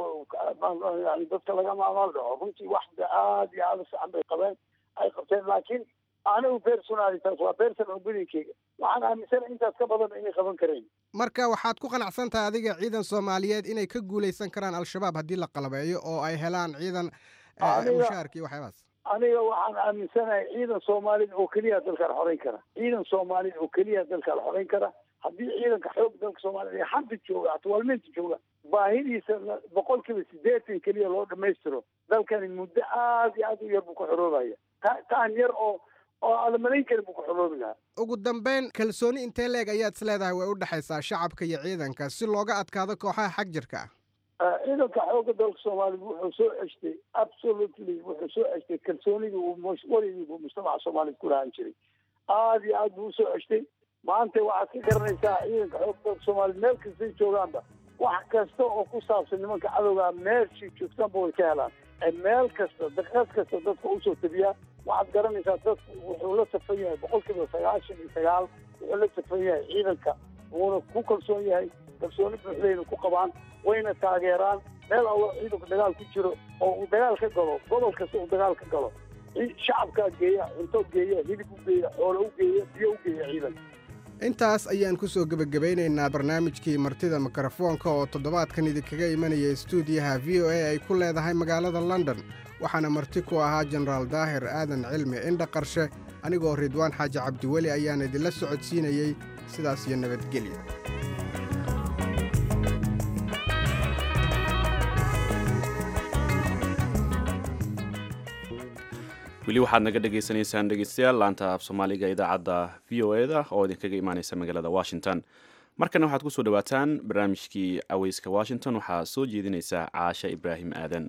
yani dadka lagama amaal dhaco runtii wax aad iyo aad u fiican bay qabeen ay qabteen laakiin anigu personalitaas waa personal opinionkeyga waxaan aaminsana intaas ka badan inay qaban kareen marka waxaad ku qanacsan tahay adiga ciidan soomaaliyeed inay ka guulaysan karaan al-shabaab haddii la qalabeeyo oo ay helaan ciidan mushaarka iyo waxyaabaas aniga waxaan aaminsanahay ciidan soomaalida oo keliya dalka la xoreyn kara ciidan soomaalida oo keliya dalka la xoreyn kara haddii ciidanka xoog dalka soomaalida ee xanta jooga atwaalmeynta jooga baahidiisa boqol kiiba sideetan keliya loo dhamaystiro dalkani muddo aad iyo aad u yar buu ku xoroobaya ta taan yar oo oo aada malayn karin buu ku xoroobi lahaa ugu dambeyn kalsooni intee leeg ayaad is leedahay way u dhexaysaa shacabka iyo ciidanka si looga adkaado kooxaha xag jirka ah ciidanka xoogga dalka soomaalida wuxuu soo ceshtay absolutely wuxuu soo ceshtay kalsoonidii uu weligii buu mujtamaca soomaalida ku lahaan jiray aada iyo aad buu usoo ceshtay maanta waxaad ka garanaysaa ciidanka xoogga dalka soomaalida meel kastay joogaanba wax kasta oo ku saabsan nimanka cadowgaa meeshii joogtaanba way ka helaan meel kasta daqiiqad kasta dadka usoo tabiyaa waxaad garanaysaa dadku wuxuu la safan yahay boqol kiiba sagaashan iyo sagaal wuxuu la safan yahay ciidanka wuuna ku kalsoon yahay kalsooni buuxdayna ku qabaan wayna taageeraan meel allo ciidanku dagaal ku jiro oo uu dagaal ka galo gobol kasta uu dagaal ka galo shacabkaa geeya cunto geeya hilib u geeya xoolo u geeya biyo u geeya ciidanka intaas ayaan ku soo gebagabeynaynaa barnaamijkii martida mikrofoonka oo toddobaadkan idinkaga imanaya stuudiyaha v o a ay ku leedahay magaalada london waxaana marti ku ahaa jenaraal daahir aadan cilmi indha qarshe anigoo ridwaan xaaji cabdiweli ayaan idinla socodsiinayey sidaas iyo nabadgelya weli waxaad naga dhagaysanaysaan dhegeystayaal laanta af soomaaliga idaacadda v o eda oo idinkaga imaaneysa magaalada washington markana waxaad kusoo dhawaataan barnaamijkii aweyska washington waxaa soo jeedinaysa caasha ibraahim aadan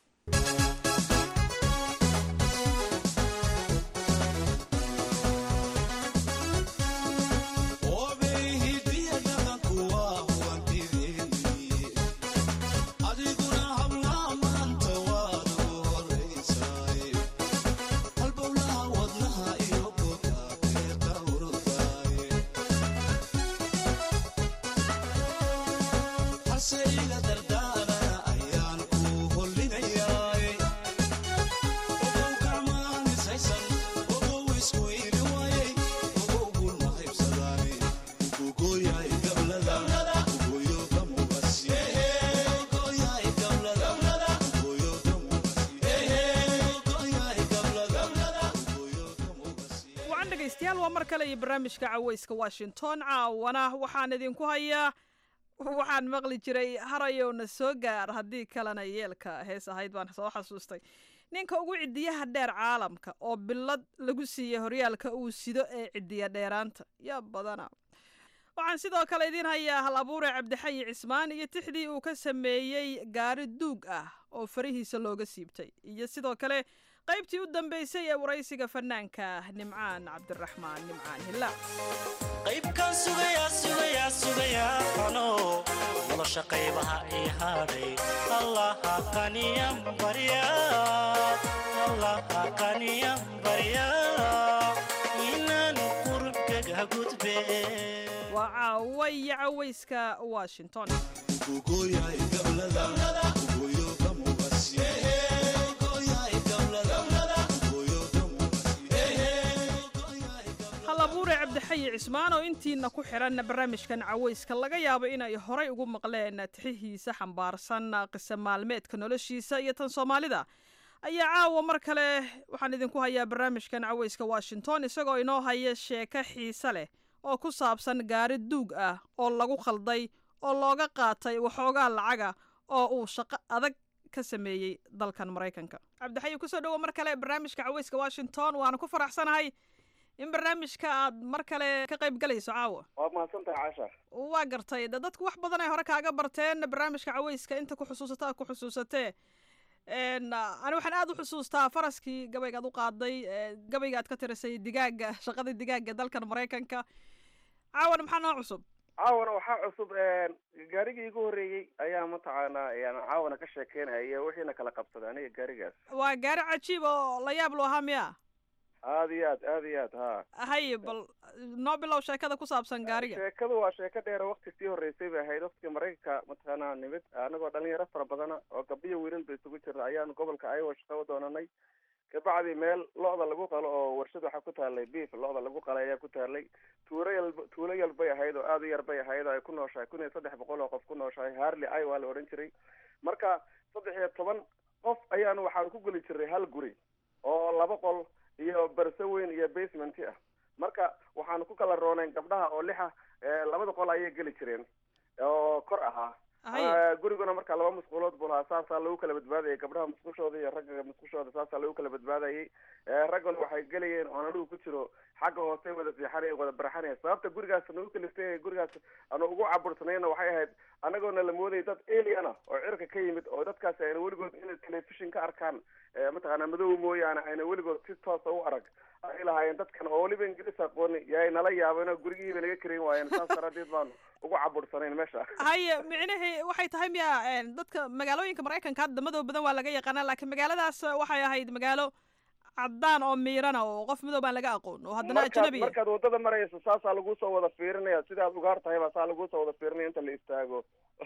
barnaamijka caweyska washington caawana waxaan idinku hayaa waxaan maqli jiray harayowna soo gaar haddii kalena yeelka hees ahayd baan soo xasuustay ninka ugu cidiyaha dheer caalamka oo bilad lagu siiyey horyaalka uu sido ee cidiya dheeraanta yaa badana waxaan sidoo kale idiin hayaa hal abuure cabdixayi cismaan iyo tixdii uu ka sameeyey gaari duug ah oo farihiisa looga siibtay iyo sidoo kale qaybtii u dambaysay ee waraysiga fanaanka nimcaan cabdiraxmaan nimcaan hilla qaybkaan sugayaa sugayaa sugayaa ano nolosha qaybaha ii hadhay allaha qaniyan barya allaha qaniyan barya inaan qurubkaga gudbe waa caawa iyo cawayska washington halabuure cabdixayi cismaan oo intiina ku xidhan barnaamijkan cawayska laga yaabo inay horay ugu maqleen tixihiisa xambaarsan qisa maalmeedka noloshiisa iyo tan soomaalida ayaa caawa mar kale waxaan idinku hayaa barnaamijkan cawayska washington isagoo inoo haya sheeko xiise leh oo ku saabsan gaari duug ah oo lagu khalday oo looga qaatay waxoogaa lacaga oo uu shaqo adag ka sameeyey dalkan maraykanka cabdixayi kusoo dhowo mar kale barnaamijka cawayska washington waana ku faraxsanahay in barnaamijka aad mar kale ka qayb galayso caawa waad mahadsantahay caasha waa gartay de dadku wax badan ay hore kaaga barteen barnaamijka cawayska inta ku xusuusata ku xusuusatee Een, ah, ani waxaan aad u xusuustaa faraskii gabaygaad u qaaday ee, gabayga aad ka tirisay digaaga shaqadii digaaga dalkan maraykanka caawana maxaa noo cusub caawana waxaa cusub gaarigii igu horreeyey ayaa mataqaanaa yani caawana ka sheekeynaya wixiina kala qabsaday aniga gaarigaas waa gaari cajiib oo la yaab loo ahaa miya aad iyo aad aad iyo aad ha haye bal noo bilow sheekada ku saabsan gaariga sheekadu waa sheeko dheer wakti sii horreysay bay ahayd waktigii maraykanka mataqaanaa nimid anagoo dhalinyaro fara badana oo gabdhiyo wiilal ba isugu jirna ayaanu gobolka iowa shaqo u doonanay kabacdi meel lo-da lagu qalo oo warshad waxaa ku taalay beef lo-da lagu qalay ayaa ku taalay tuulo yal tuulo yal bay ahayd oo aad u yar bay ahayd oo ay ku nooshahay kun iyo saddex boqol oo qof ku nooshahay harley iowa la odhan jiray marka saddex iyo toban qof ayaanu waxaan ku geli jiray hal guri oo laba qol iyo barse weyn iyo basement ah marka waxaanu ku kala roonayn gabdhaha oo lixa labada qol ayay geli jireen oo kor ahaa guriguna marka laba musqulood buu lahaa saasaa lagu kala badbaadayay gabdhaha musqushooda iyo ragga musqushooda saasaa lagu kala badbaadayay raggana waxay gelayeen oon anigu ku jiro xagga hoose wada fiixanaya wada barxanaya sababta gurigaas nagu kaliftay gurigaas aanu ugu cabursanayna waxay ahayd anagoona la moodayay dad aliena oo cirka ka yimid oo dadkaasi ayna weligood inay telefishin ka arkaan mataqaana madow mooyaane ayna weligood si toosa u arag ay lahaayeen dadkan oo weliba ingiriis aqooni yaay nala yaabeen oo gurigiiba naga karin waayeen saas daraaddeed baanu ugu cabursanayn meesha haye micnihii waxay tahay miya dadka magaalooyinka maraykanka hadda madow badan waa laga yaqaanaa laakiin magaaladaas waxay ahayd magaalo caddaan oo miirana oo qof madow baan laga aqoon oo haddana ajnabi markaad wadada marayso saasaa lagu soo wada fiirinaya sidaad ugaar tahay baa saa lagu soo wada fiirinaya inta la istaago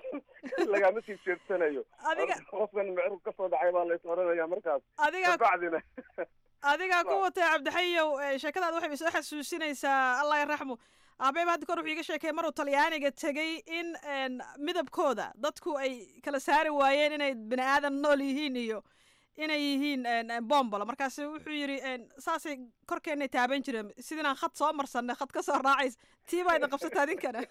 lagama sii jeedsanayo adiga qofkan micirku kasoo dhacay baa lais odhanaya markaas adiga kabacdina adigaa ku watay cabdixayow sheekadaad waxay soo xasuusinaysaa allah yaraxmu aabeyba hadda kor wuxuu iga sheekay maruu talyaaniga tegey in midabkooda dadku ay kala saari waayeen inay bini aadan nool yihiin iyo inay yihiin bombolo markaas wuxuu yidhi saasay korkeenay taaban jireen sidinaan khad soo marsanay khad ka soo raacays tii baa idin qabsata adinkana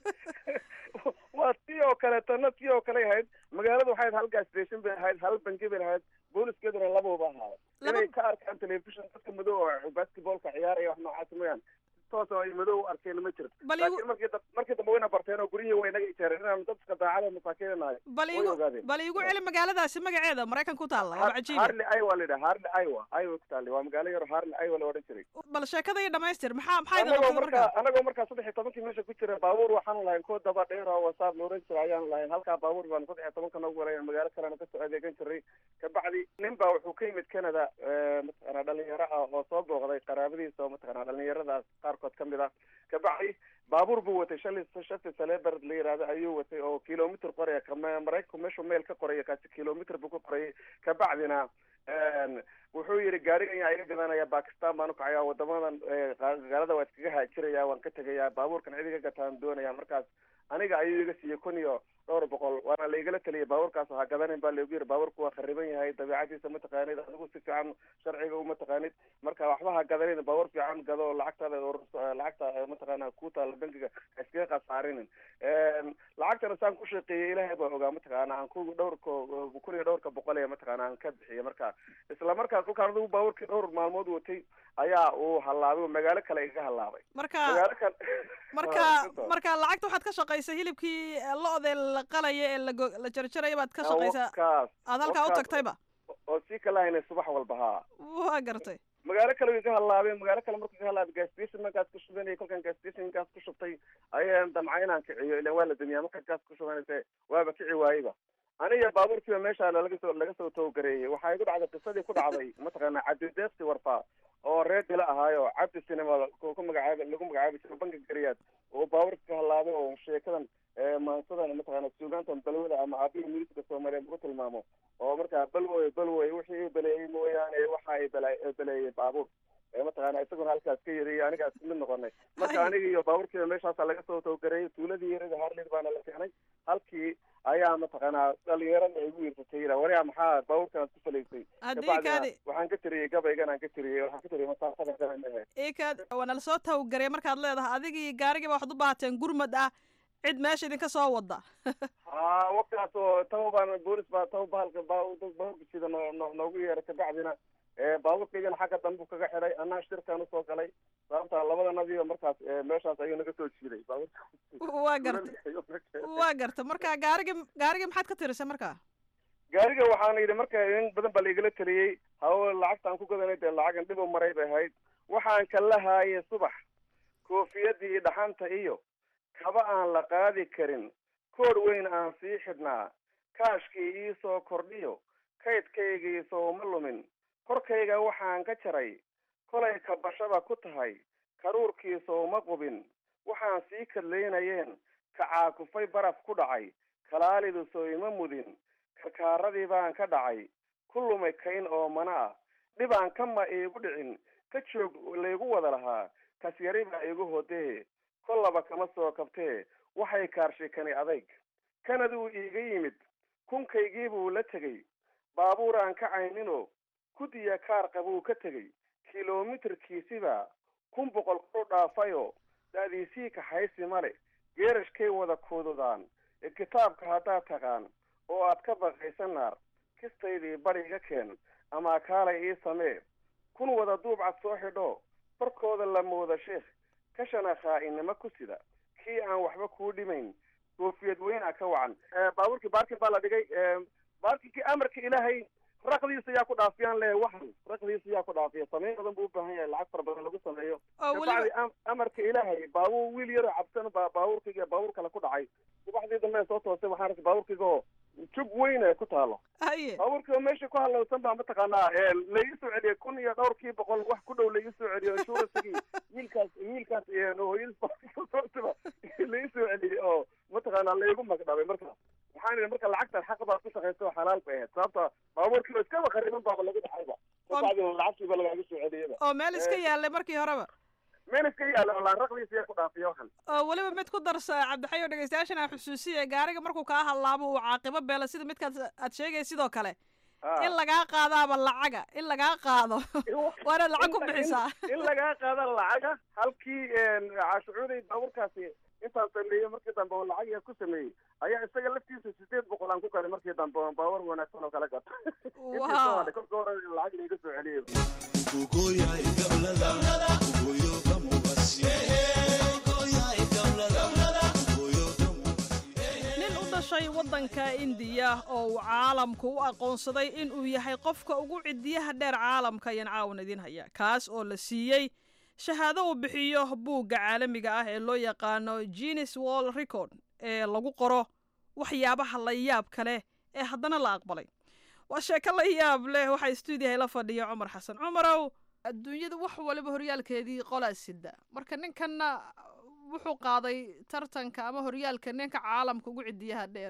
waa tii oo kale tana tii oo kale ahayd magaaladu waxay ahayd hal gas station bay ahayd hal bangi bay ahayd booliskeeduna labauba ahaada inay ka arkaan telefishon dadka madow oo basketballka ciyaaraya wax noocaas mooyaan toos oo ay madow u arkeen ma jirto laakiin markii markii dambe wayna barteen oo guryihii way naga ijeereen inaan dadka daacada masaakiina nahay bal way igu ogaadeen bal igu celi magaaladaasi magaceeda maraykan ku taalla waa cajiib harley iowa la yidhaha harley iowa iowa ku taallay waa magaalo yaro harley iowa la odhan jiray bal sheekada iyo dhamaystir maxaa maxaa idin anagoo qabtay markaa markaa anagoo markaa saddex iyo tobankii meesha ku jira baabuur waxaanu lahayn kuwa daba dheer oo wasaab la odhan jiray ayaanu lahayn halkaa baabuur baanu saddex iyo tobanka noogu walayn magaalo kalena kasoo adeegan jiray kabacdi nin baa wuxuu ka yimid canada mataqaana dhalinyaro ah oo soo booqday qaraabadiisa oo mataqaana dhalinyaradaas qaarkood ka mid ah kabacdi baabuur buu watay shali shati saleber la yihahdo ayuu watay oo kilomitr qoraya kama maraykanku meeshuu meel ka qoraya kaasi kilomitr buu ka qorayay kabacdina wuxuu yidhi gaarigan yaa iga gadanaya bakistan baan ukacaya wadamadan gaalada waa iskaga haajiraya waan ka tegaya baabuurkan cid iga gataan doonaya markaas aniga ayuu iga siiyey kun iyo dhowr boqol waana laigala taliyay baabuurkaas ha gadanin baa laigu yiri baabuurku waa khariban yahay dabeicadiisa ma taqaanid adigu si fiican sharciga uma taqaanid marka waxba ha gadanin baabuur fiican gado lacagtaada ururso lacagta mataqaana ku taala bankiga ha iskaga khasaarinin lacagtana saan ku shaqeeyey ilaahay baa ogaa mataqaana aan ku dhowrka kun iyo dhowrka boqol ee mataqaana aan ka bixiyay marka isla markaas kolkaan adigu baabuurkii dhowr maalmood watay ayaa uu hallaabay oo magaalo kale iga hallaabay marka magaalo kale marka marka lacagta waxaad ka shaqaysay hilibkii lo-da la qalaya ee lago la jarjaraya baad ka shaqaysaa wakaas aad halkaa u wakaas. tagtayba oo sii kala haynay subax walba haa waa gartay magaalo kale way ka hallaabeen magaalo kale markuu ka hallaabay gas station markaas ku shubanayay kolkaan gas stationkaas ku shubtay ayaan damca inaan kiciyo ilan waa la damiyaa markaad gaas ku shubanaysa waaba kici waayeba aniga baabuurkiiba meesha laga soo laga soo towgareeyey waxaa igu dhacday qisadii ku dhacday mataqaana cabdideeqsi warfaa oo reer dila ahaayo cabdi cinema ku ku magacaaba lagu magacaabi jiro banka gariyaad oo baabuurka ka hallaabay oo sheekadan maansadan mataqaana suugaantan balwada ama aabihi milisika soomaaliyeed lagu tilmaamo oo markaa balwoy balwoy wixii i baleeyey mooyaane waxa ay bala- baleeyey baabuur mataqaana isaguna halkaas ka yiri anigaas mid noqonay marka aniga iyo baabuurkiiba meeshaasa laga soo towgareeyey tuuladii yarada harlid baana la keenay halkii ayaa mataqaanaa dhalinyarada igu yirsatay yira wariya maxaa baabuurkanaad ku falaysay Haddii kabacdina kaadi- waxaan ka tiriyey gabaygan aan ka tiriyey waxaan ka tiriyey masaafada gaban ahe ikaad waana lasoo tawgarey markaad leedahay adigii gaarigii ba waxaad u baahateen gurmad ah cid meesha idinka soo wada haa waqtigaas oo taba baan boolis baa taba bahalka baabuurka sida noo noo- noogu yeeray kabacdina baabuurkaygana xagga dambu kaga xidhay anaa shirkaan usoo galay sababta labadanadiiba markaas eh, meeshaas ayuu naga soo jiiday baabuurka waa garta waa garta marka gaarigii gaarigii maxaad ka tirisay marka gaariga waxaana yidhi marka in badan baa laigala taliyey hawo lacagtaan ku gadanay dee lacagan dhib u maray bay ahayd waxaan kala haayay subax koofiyadii dhaxanta iyo kaba aan la qaadi karin koor weyn aan sii xidhnaa kaashkii ii soo kordhiyo kaydkaygii sooma lumin korkayga waxaan ka jaray kolay kabashaba ku tahay karuurkii sooma qubin waxaan sii kadlaynayeen kacaakufay baraf ku dhacay kalaalidu soo ima mudin karkaaradii baan ka dhacay ku lumay kayn oo mana ah dhibaan kama iigu dhicin ka joog laygu wada lahaa kasyari baa igu hodee kollaba kama soo kabtee waxay kaarshikani adayg kanaduu iiga yimid kunkaygii buu la tegey baabuur aan ka cayninoo kudiya kaar qabuu ka tegey kilomitarkiisiba kun boqol ku dhaafayoo daadiisii kaxaysi male geerashkay wada kuududaan ee kitaabka haddaad taqaan oo aad ka baqaysa naar kistaydii bariga keen ama kaalay ii samee kun wada duubcad soo xidho barkooda la mooda sheekh kashana khaa'inimo ku sida kii aan waxba kuu dhimayn koofiyad weyna ka wacan baabuurkii baarkin baa la dhigay baarkinkii amarka ilaahay raqdiisa yaa ku dhaafiyaan le waxan raqdiisa yaa ku dhaafiya sameyn badan buu u baahan yahay lacag fara badan lagu sameeyo kabacdi amarka ilaahay baabuur wiil yaroo cabsan baa baabuurkayga baabuur kale ku dhacay subaxdii dambe soo toosay waxaan arkay baabuurkayga oo jug weyn ee ku taalo baabuurkii oo meesha ku halowsan baa mataqaanaa laii soo celiyay kun iyo dhowrkii boqol wax ku dhow laii soo celiyo insuransigii wiilkaas wiilkaas hooyadiisba laii soo celiyey oo mataqaanaa laigu magdhabay marka waxaan idhi marka lacagtan xaq baad ku shaqaysa oo xalaal bay ahayd sababta baabuurkiiba iskaba qariban baaba lagu dhacayba kabacdina lacagtiiba lagaaga soo celiyaba oo meel iska yaalay markii horeba meel iska yaala oo laan raqdiisa yaa ku dhaafiya waxan oo weliba mid ku darsa cabdixayo dhegeystayaashan aan xusuusiya gaariga markuu kaa hadlaabo uu caaqibo beela sida midkaad aad sheegay sidoo kale in lagaa qaadaaba lacaga in lagaa qaado waana lacag ku bixisaa in lagaa qaada lacaga halkii cashucuuday baabuurkaasi intaan sameeyey markii dambe oo lacag yaa ku sameeyey ayaa isaga laftiisa sideed boqol aan ku galay markii dambe oo baawar wanaagsan oo kala gato kolka hore lacag laiga soo celiyey nin u dhashay waddanka indiya oo uu caalamku u aqoonsaday in uu yahay qofka ugu cidiyaha dheer caalamka ayaan caawan idiin haya kaas oo la siiyey shahaado uu bixiyo buugga caalamiga ah ee loo yaqaano genes wall record ee lagu qoro waxyaabaha la yaabka leh ee haddana la aqbalay waa sheeko la yaab leh waxaa stuudiyaha la fadhiya cumar xasan cumarow adduunyada wax waliba horyaalkeedii qolaa sida marka ninkanna wuxuu qaaday tartanka ama horyaalka ninka caalamka ugu cidiyaha dheer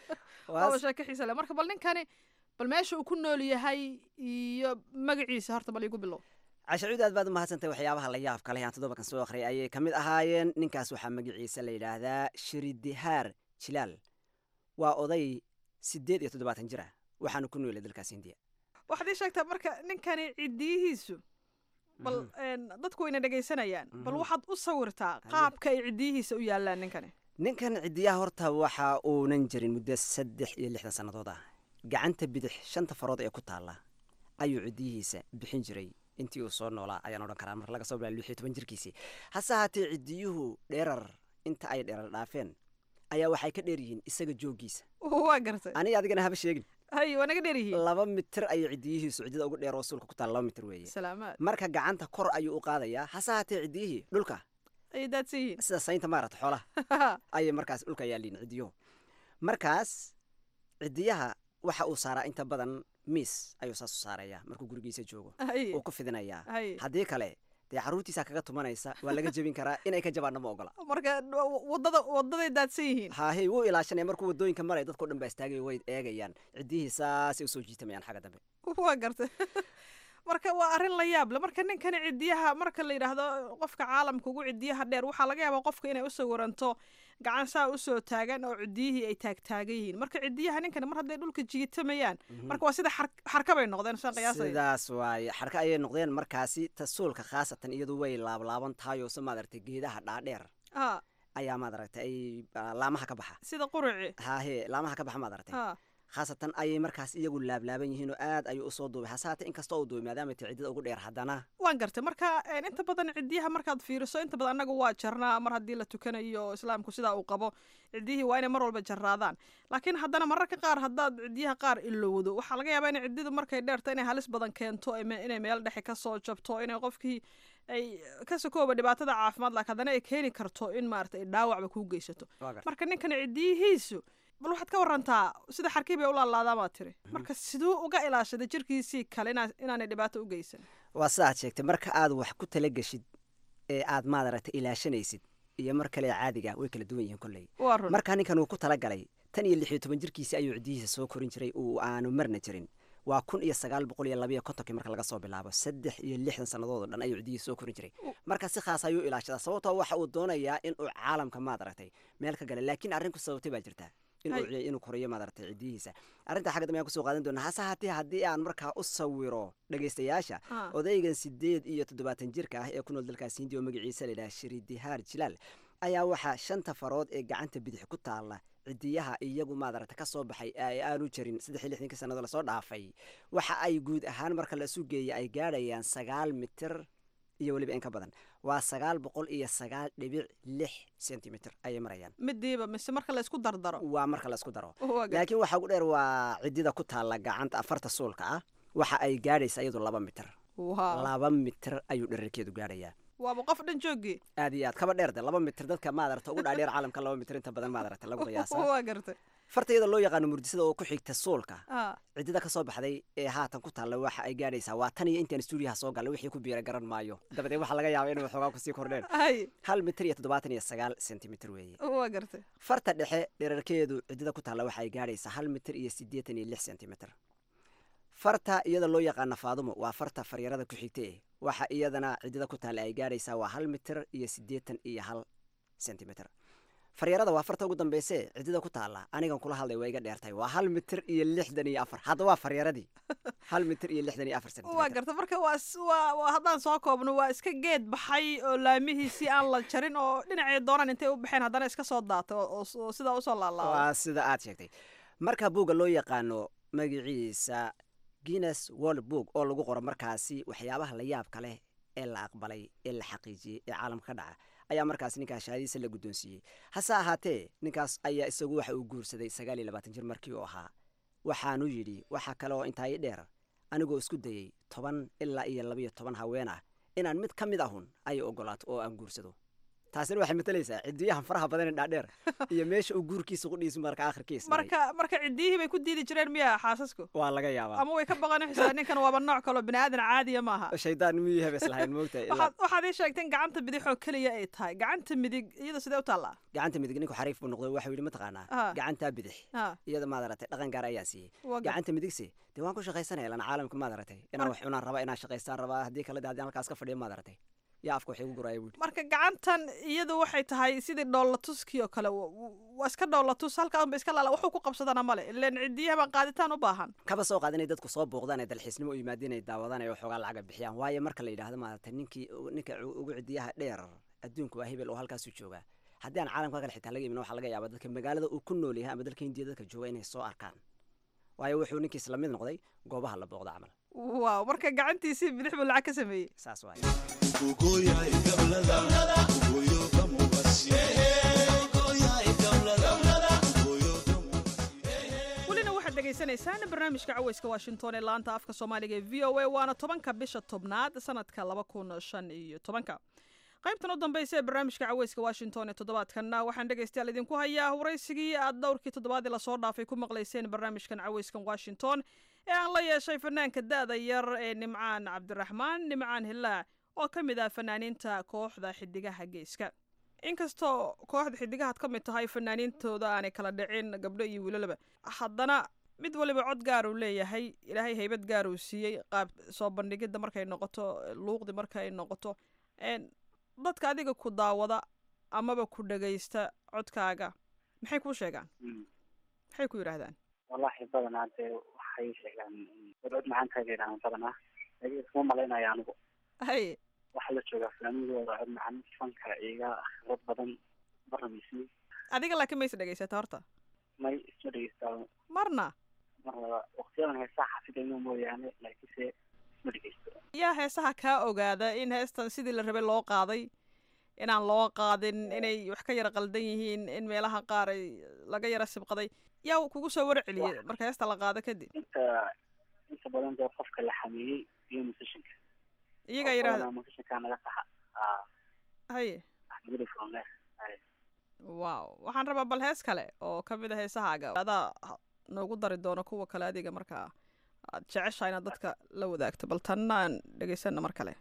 waaba sheeko xiisa leh marka bal ninkani bal meesha uu ku nool yahay iyo magaciisa horta bal igu bilow cashacuud aad baad u mahadsantay waxyaabaha la yaabka leh aan toddobakan soo akhriyay ayay ka mid ahaayeen ninkaas waxaa magaciisa la yidhaahdaa shiridihaar jilaal waa oday siddeed iyo toddobaatan jir ah waxaanu ku noolay dalkaas hindiya waxaad ii sheegtaa marka ninkani cidiyihiisu bal dadku wayna dhegaysanayaan bal waxaad u sawirtaa qaabka ay cidiyihiisa u yaallaan ninkani ninkan cidiyaha horta waxa uunan jirin muddo saddex iyo lixdan sannadood ah gacanta bidix shanta farood ee ku taalla ayuu cidiyihiisa bixin jiray intii uu soo noolaa ayaan odhan karaa mar laga soo bilaa lix iyo toban jirkiisii hase haatee cidiyuhu dheerar inta ay dheerar dhaafeen ayaa waxay ka dheer yihiin isaga jooggiisa waa gartay aniga adigana haba sheegin hay waa naga dheer yihiin laba mitir ayay cidiyihiisu ciddida ugu dheer oo suulka ku taala laba mitir weeye salaamaad marka gacanta kor ayuu u qaadayaa hase haatee ciddiyihii dhulka ayay daadsan yihiin sida saynta maarata xoolaha ayay markaas dhulka yaalliin ciddiyuhu markaas ciddiyaha waxa uu saaraa inta badan miis ayuu saas u saarayaa markuu gurigiisa joogo uu ku fidinayaa haddii kale dee carruurtiisa kaga tumanaysa waa laga jebin karaa inay ka jabaanna ma ogola marka wadada wadaday daadsan yihiin hahe wuu ilaashanaya markuu wadooyinka maraya dadkao dhan baa istaagaya way eegayaan ciddihii saasay usoo jiitamayaan xagga dambe waa gartay marka waa arrin la yaab le marka ninkani cidiyaha marka la yidhaahdo qofka caalamka ugu cidiyaha dheer waxaa laga yaabaa qofka inay u sawiranto gacan saa usoo taagan oo cidiyihii ay taagtaagan yihiin marka cidiyaha ninkani mar hadday dhulka jiitamayaan marka waa sida xarka bay noqdeen saan qiyaasaya sidaas waaye xarka ayay noqdeen markaasi tasuulka khaasatan iyadu way laablaaban tahay oo se maadaragtay geedaha dhaadheer ayaa maadaragtay ay laamaha ka baxa sida quruci hahe laamaha ka baxa maadaragtay khaasatan ayay markaas iyagu laablaaban yihiin oo aad ayuu usoo duubay hase haatee inkastoo uu duubay maadaama tay ciddada ugu dheer haddana waan gartay marka een, inta badan cidiyaha markaad fiiriso inta badan annaga waa jarnaa mar haddii la tukanayo oo islaamku sidaa uu qabo cidiyihii waa inay mar walba jarraadaan laakiin haddana mararka qaar haddaad cidiyaha qaar ilowdo waxaa laga yaabaa inay cididu markay dheerto inay halis badan keento ime- inay meel dhexe kasoo jabto inay qofkii ay ka sokooba dhibaatada caafimaad laakiin haddana ay keeni karto in maarata ay dhaawacba kuu geysato Waa gartay. marka ninkan cidiyihiisu bal waxaad ka warantaa sida xarkii bay u laalaadaan baad tiri marka siduu uga ilaashaday jirkiisii kale inaa- inaanay dhibaato u geysan waa sidaad sheegtay marka aad wax ku tala geshid ee aad maadaragta ilaashanaysid iyo mar kale caadiga way kala duwan yihiin kolley waa run markaa ninkan uu ku talagalay tan iyo lix iyo toban jirkiisi ayuu cidihiisa soo korin jiray uu aanu marna jirin waa kun iyo sagaal boqol iyo labayo kontonkii marka laga soo bilaabo saddex iyo lixdan sannadood oo dhan ayuu cidihiisa soo korin jiray marka si khaas ayuu ilaashadaa sababtoo waxa uu doonayaa inuu caalamka maad aragtay meel ka gala laakiin arrin ku sababtay baa jirta inuu Hay. ciy- inuu koriyo maad aragtay cidihiisa arrintaa xagga dambe ayaan kusoo qaadan doonaa hase haatee haddii aan markaa u sawiro dhegaystayaasha Ah. odaygan sideed iyo toddobaatan jirka ah ee ku nool dalkaas hindiya oo magaciisa la yidhaha shiridihaar jilaal ayaa waxaa shanta farood ee gacanta bidix ku taalla cidiyaha iyagu maadaragta ka soo baxay ee aanu jarin saddex iyo lixdankii sannado lasoo dhaafay waxa ay guud ahaan marka la isu geeya ay gaadhayaan sagaal mitir iyo weliba in ka badan waa sagaal boqol iyo sagaal dhibic lix sentimitir ayay marayaan midiiba mise marka la isku dardaro waa marka la isku daro Waa gar- laakiin waxaa ugu dheer waa cidida ku taalla gacanta afarta suulka ah waxa ay gaadhaysa iyadu laba mitir Wow. laba mitir ayuu dherarkeedu gaadhayaa waaba qof dhan joogii aad iyo aad kaba dheerde laba mitir dadka maadarata ugu dhaadheer caalamka laba mitir inta badan maadarata lagu qiyaasa waa gartay farta iyada loo yaqaano murdisada oo ku xigta suulka Ah, cidida ka soo baxday ee haatan ku taalla waxa ay gaadhaysaa waa tan iyo intaan stuudiyaha soo gallay wixii ku biira garan maayo dabadeed waxaa laga yaabaa inay waxoogaa kusii kordheen hay hal mitir iyo toddobaatan iyo sagaal sentimitir weeye waa gartay farta dhexe dherarkeedu cidida ku taalla waxa ay gaadhaysaa hal mitir iyo siddeetan iyo lix sentimitir farta iyada loo yaqaano faadumo waa farta faryarada ku xigta eh waxa iyadana cidida ku taalla ay gaadhaysaa waa hal mitir iyo siddeetan iyo hal sentimitir faryarada waa farta ugu dambeyse cidida ku taalla anigan kula hadlay waa iga dheertay waa hal mitir iyo lixdan iyo afar hadda waa faryaradii hal mitir iyo lixdan iyo afar waa sentimitir gartay marka waa s- waa waa haddaan soo koobno waa iska geed baxay oo laamihiisii aan la jarin oo dhinacay doonaan intay u baxeen haddana iska soo daatay oo- oo s- oo sidaa usoo laalaado waa sida aad sheegtay marka buugga loo yaqaano magaciisa guinness world book oo lagu qoro markaasi waxyaabaha la yaabka leh ee la aqbalay ee la xaqiijiyey ee caalamka ka dhaca ayaa markaas ninkaas shahaadiisa la guddoonsiiyey hase ahaatee ninkaas ayaa isagu waxa uu guursaday sagaal iyo labaatan jir markii uu ahaa waxaanu yidhi waxaa kale oo intaa ii dheer anigoo isku dayey toban ilaa iyo labiyo toban haween ah inaan mid ka mid ahun ay ogolaato oo aan guursado taasina waxay matalaysaa cidiyahan faraha badan ee dhaadheer iyo meesha uu guurkiisa qudhiisu marka akhirkiisa maray. marka marka cidiyihii bay ku diidi jireen miya xaasasku waa laga yaabaa ama way ka baqan xisaa ninkan waaba nooc kaloo bini aadan caadiya maaha shaydaan miyuu hebes lahayn moogtahay ilaa- waxaad waxaad ii sheegteen gacanta bidixoo keliya ay tahay gacanta midig iyada sidee u taallaa gacanta midig ninku xariif buu noqday waxau yidhi mataqaanaa Ah. gacantaa bidix Ah. iyada maad aratay dhaqan gaar ayaa siiyey Waa gar- gacanta midigse dee waan ku shaqaysanaya lan caalamka maad aratay inaan wax cunaan rabaa inaan shaqaystaan rabaa haddii kale de haddii halkaas ka fadhiya maad aratay yaa afka wax igu guraya buu yidhi marka gacantan iyadu waxay tahay sidii dhoolatuskii oo kale wa- wa- waa iska dhoolatus halkaan ba iska laala waxuu ku qabsadana male ileen cidiyaha baan qaaditaan u baahan kaba soo qaad inay dadku soo booqdaan ee dalxiisnimo u yimaadeen ay daawadaan ee waxoogaa lacaga bixiyaan waayo marka la yidhaahdo maaragtay ninkii ninka u- ugu cidiyaha dheer adduunku waa hebel oo halkaasuu joogaa haddii aan caalamka kale xitaa laga imin waxaa laga yaabaa dadka magaalada uu ku nool yahay ama dalka hindiya dadka jooga inay soo arkaan waayo wuxuu ninkiis la mid noqday goobaha la booqdo camal waaw marka gacantiisii bidix buu lacag ka sameeyey saas waay welina waxaad dhegaysanaysaan barnaamijka caweyska washington ee laanta afka soomaaliga ee v o a waana tobanka bisha tobnaad sanadka laba kun shan iyo tobanka qaybtan u dambaysa ee barnaamijka caweyska washington ee toddobaadkanna waxaan dhegaystayaal idinku hayaa waraysigii aad dhowrkii toddobaadii lasoo dhaafay ku maqlayseen barnaamijkan caweyskan washington ee aan la yeeshay fanaanka da-da yar ee nimcaan cabdiraxmaan nimcaan hilaac oo ka mid ah fanaaniinta kooxda xidigaha geeska inkastoo kooxda xidigahaad ka mid tahay fanaaniintooda aanay kala dhicin gabdho iyo wiilalaba haddana mid waliba cod gaar uu leeyahay ilaahay haybad gaar uu siiyey qaab soo bandhigidda markay noqoto luuqdi markay noqoto een, dadka adiga ku daawada amaba ku dhagaysta codkaaga maxay kuu sheegaan maxay ku yidhaahdaan wallahi badanaa dee waxay sheegaan cod macaantaada yidhahdaan badanaa laakiin iskuma malaynaya anigu hay waxaa la joogaa fanaanadooda cod macaan fanka iga khibrad badan barnamisi adiga laakiin mayse dhagaysata horta may isma dhegeystaa marna maqlaba waqtiyadan heesaha xafidayno mooyaane laakiinse isma dhegeysto yaa heesaha kaa ogaada in heestan sidii la rabay loo qaaday inaan loo qaadin inay wax ka yara qaldan yihiin in meelaha qaar ay laga yara sibqaday yaa kugu soo warceliyey marka heesta la qaado kadib inta inta badan dee qofka la xameeyey iyo musishinka iyagaa yidhaahda musishinkaa naga saxa aa haye axmeduli furne wow waxaan rabaa bal hees kale oo ka mid a heesahaaga adaa noogu dari doono kuwa kale adiga markaa aad jeceshaha inaad dadka la wadaagto bal tanna aan dhegaysana mar kale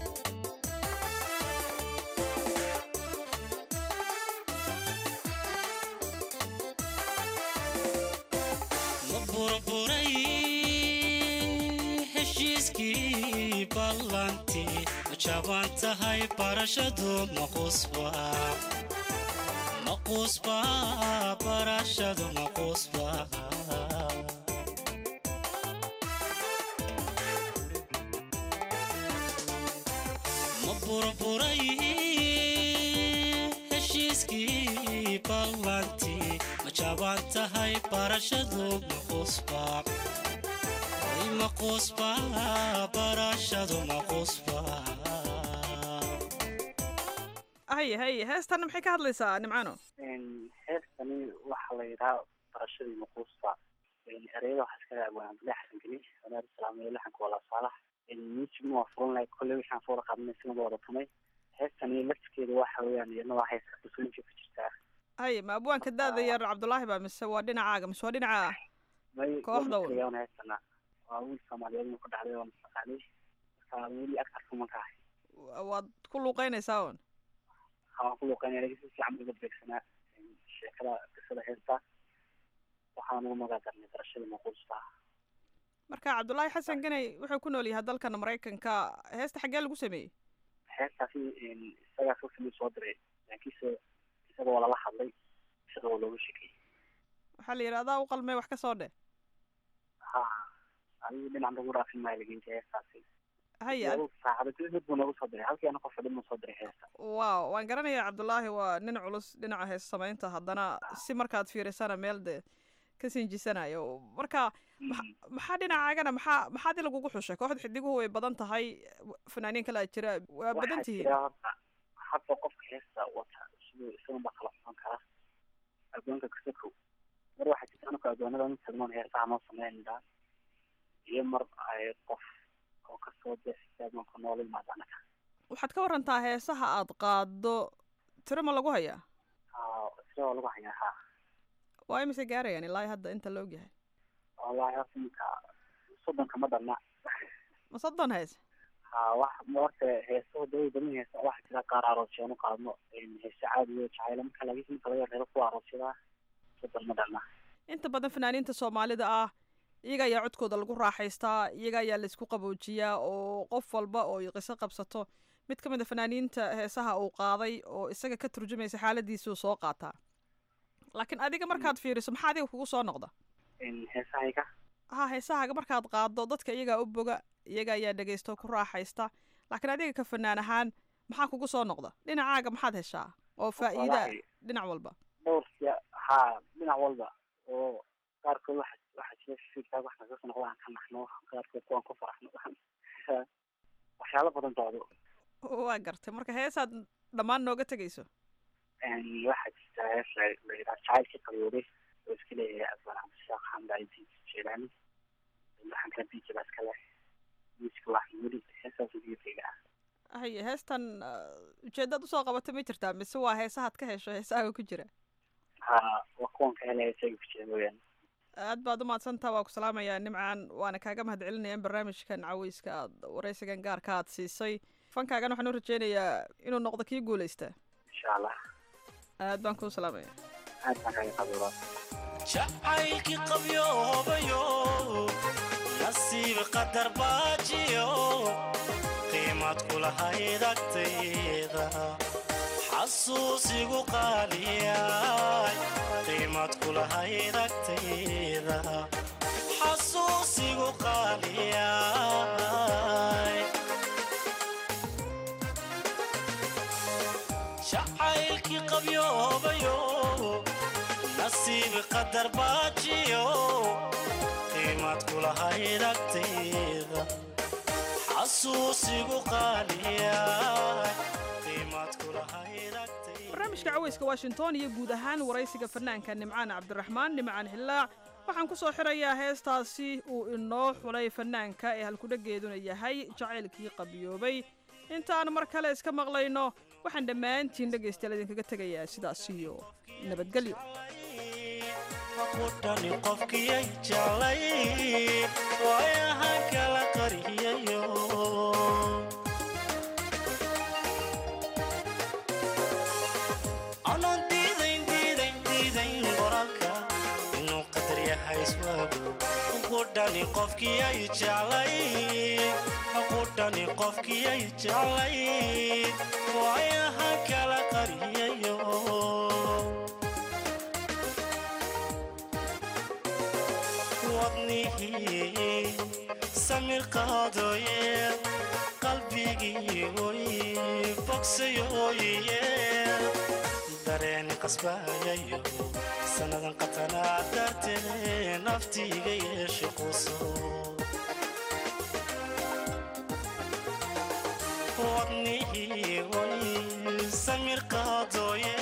ma burburay heshiiskii ballantii ma jaban tahay barashadu maqusba maqusba barashadu maqusba ma burburay heshiiskii ballantii ma jaban tahay barashadu maqusba Ay, maqusba barashadu maqusba haye haye heestan maxay ka hadlaysaa nimcano heestani waxaa la yidhaha barashadii maquusta ereyada waxaa iska abwaan abdullahi xasan geli wanaar islaamiyo laxanka walaa saalax music waa furan lahay kolley waxaan soo wada qaadnay sina wada tumay heestani lafskeeda waxa weeyaan iyadna waa heesta kusooyinka ku jirtaa haye ma abwaanka daada yar cabdulaahi baa mise waa dhinacaaga mise waa dhinaca may Kooxda un. wan heestana waa wiil soomaaliyeed ku dhacday oo masaqaali marka weli agtarka manka ahay waad ku luuqeynaysaa un waxaan ku luuqeynaya lakin si fiican uga beegsanaa sheekada qisada heesta waxaan ugu magac darnay barashadii maquusta marka cabdulaahi xasan ganay wuxuu ku nool yahay dalkan maraykanka heesta xaggee lagu sameeyey heestaasi isagaa soo samey soo diray laakiinse isaga waa lala hadlay isaga waa looga shekeeyey waxaa la yidhi adaa u qalmee wax ka soo dheh ha adigu dhinac nagu dhaafin maayo lageynta heestaasi haye Laba saacado kadib mid buu noogu soo diray halkii ana qof fadhin buu soo diray heesta waaw waan garanayaa cabdulaahi waa nin culus dhinaca hees samaynta haddana si markaad fiirisana meel dee ka sinjisanayo marka maxa- maxaa dhinacaagana maxaa maxaad in lagugu xushay kooxda xidiguhu way badan tahay fanaaniin kale aa jira waa badan waxaa tihiin jira horta hadda qofka heesta wata siduu isagan baa kala socon kara addoonka kasakow mar waxaa jirta anaka addoonada mid tagnoon heesaha noo sameynaa iyo mar ay qof oo kasoo deexisa addoonka noola yimaado anaga waxaad ka warantaa heesaha aad qaado tiro ma lagu hayaa haa sida waa lagu hayaa haa waa imise gaarayaan ilaa hadda inta la ogyahay wallaahi horta ninka soddonka ma dhalna ma soddon hees haa wax horta heesaha daway badan heesa waxaa jira qaar aroosyaanu qaadno heese caadiyo jacaylo marka laga inta laga reebo kuwa aroosyadaa soddon ma dhalna inta badan fanaaniinta soomaalida ah iyaga ayaa codkooda lagu raaxaystaa iyaga ayaa laysku qaboojiyaa oo qof walba oo ay qiso qabsato mid ka mid a fanaaniinta heesaha uu qaaday oo isaga ka turjumaysa xaaladiisuu soo qaataa laakiin adiga markaad fiiriso maxaa adiga kugu soo noqda heesahayga ha heesahaaga markaad qaado dadka iyagaa u boga iyaga ayaa dhegaysta oo ku raaxaysta laakiin adiga ka fanaan ahaan maxaa kugu soo noqda dhinacaaga maxaad heshaa oo faa'iida Wallaahi. dhinac walba dhowrka haa dhinac walba oo qaarkood waxa waxaa jira fikirkaa wax naga soo noqda aan ka naxno qaarkood kuwaan ku faraxno waxyaalo badan doodo waa gartay marka heesaad dhammaan nooga tegayso waxaa jirta hees la la yidhaha jacaylkii qabyooday oo iska leeyahay abaan cabdishaaq xamdaidi jeelaani waxaan kala biiji baa iska leh miiska wax weli heesaas ugeefayga ah haye heestan uh, ujeedaad usoo qabatay ma jirtaa mise waa heesahaad ka hesho heesahaaga ku jira haa waa kuwan ka helaya isaga ku jira mooyaane aad baad u mahadsantaa waa ku salaamayaa nimcaan waana kaaga mahadcelinaya in barnaamijkan caweyska aad waraysigan gaarka aad siisay fankaagan waxaan u rajeynayaa inuu noqdo kii guuleysta insha allah aad baan kuu salaamaya aad baan kaga qabiilaa jacaylkii qabyoobayo nasiib qadar baajiyo qiimad kulahayd agtayda xasuusigu qaaliyay qiimad kulahayd agtayda xasuusigu qaaliyay jacaylkii qabyoobayo nasiib qadar baajiyo qiimaad kulahayd agtayda xasuusigu qaaliyaay qiimaad kulahayd barnaamijka caweyska washington iyo guud ahaan waraysiga fanaanka nimcaan cabdiraxmaan nimcaan hillaac waxaan ku soo xirayaa heestaasi uu inoo xulay fanaanka ee halkudhageeduna yahay jacaylkii qabiyoobay intaan mar kale iska maqlayno waxaan dhammaantiin dhegaystayaal idinkaga tegayaa sidaas iyo nabadgelyo kudhani qofkiyay jeclay waayahan kala qariyayo anoon diidayn diidayn diidayn qoraalka inuu qadar yahay iswaagu kudhani qofkiyay jeclay kudhani qofkiyay jeclay waayahan kala qariyayo wadnihii samir qaadooye qalbigii oy bogsayooye dareeni qasbaayayo sannadan qatanaa dartee naftiiga yeeshe quso wadnihii oy samir qaadooye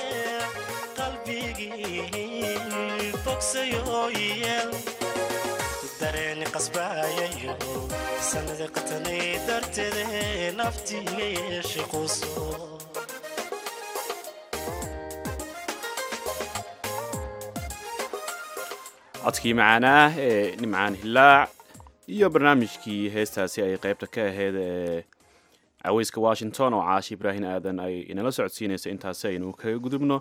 qalbigii bogsayooye dareeni qasbaayayo sanada qatanay darteede naftiiga yeeshe quso codkii macaanaah ee nimcaan hillaac iyo barnaamijkii heestaasi ay qaybta ka ahayd ee caweyska washington oo caashi ibraahin aadan ay inala socodsiinaysa intaasi aynu kaga gudubno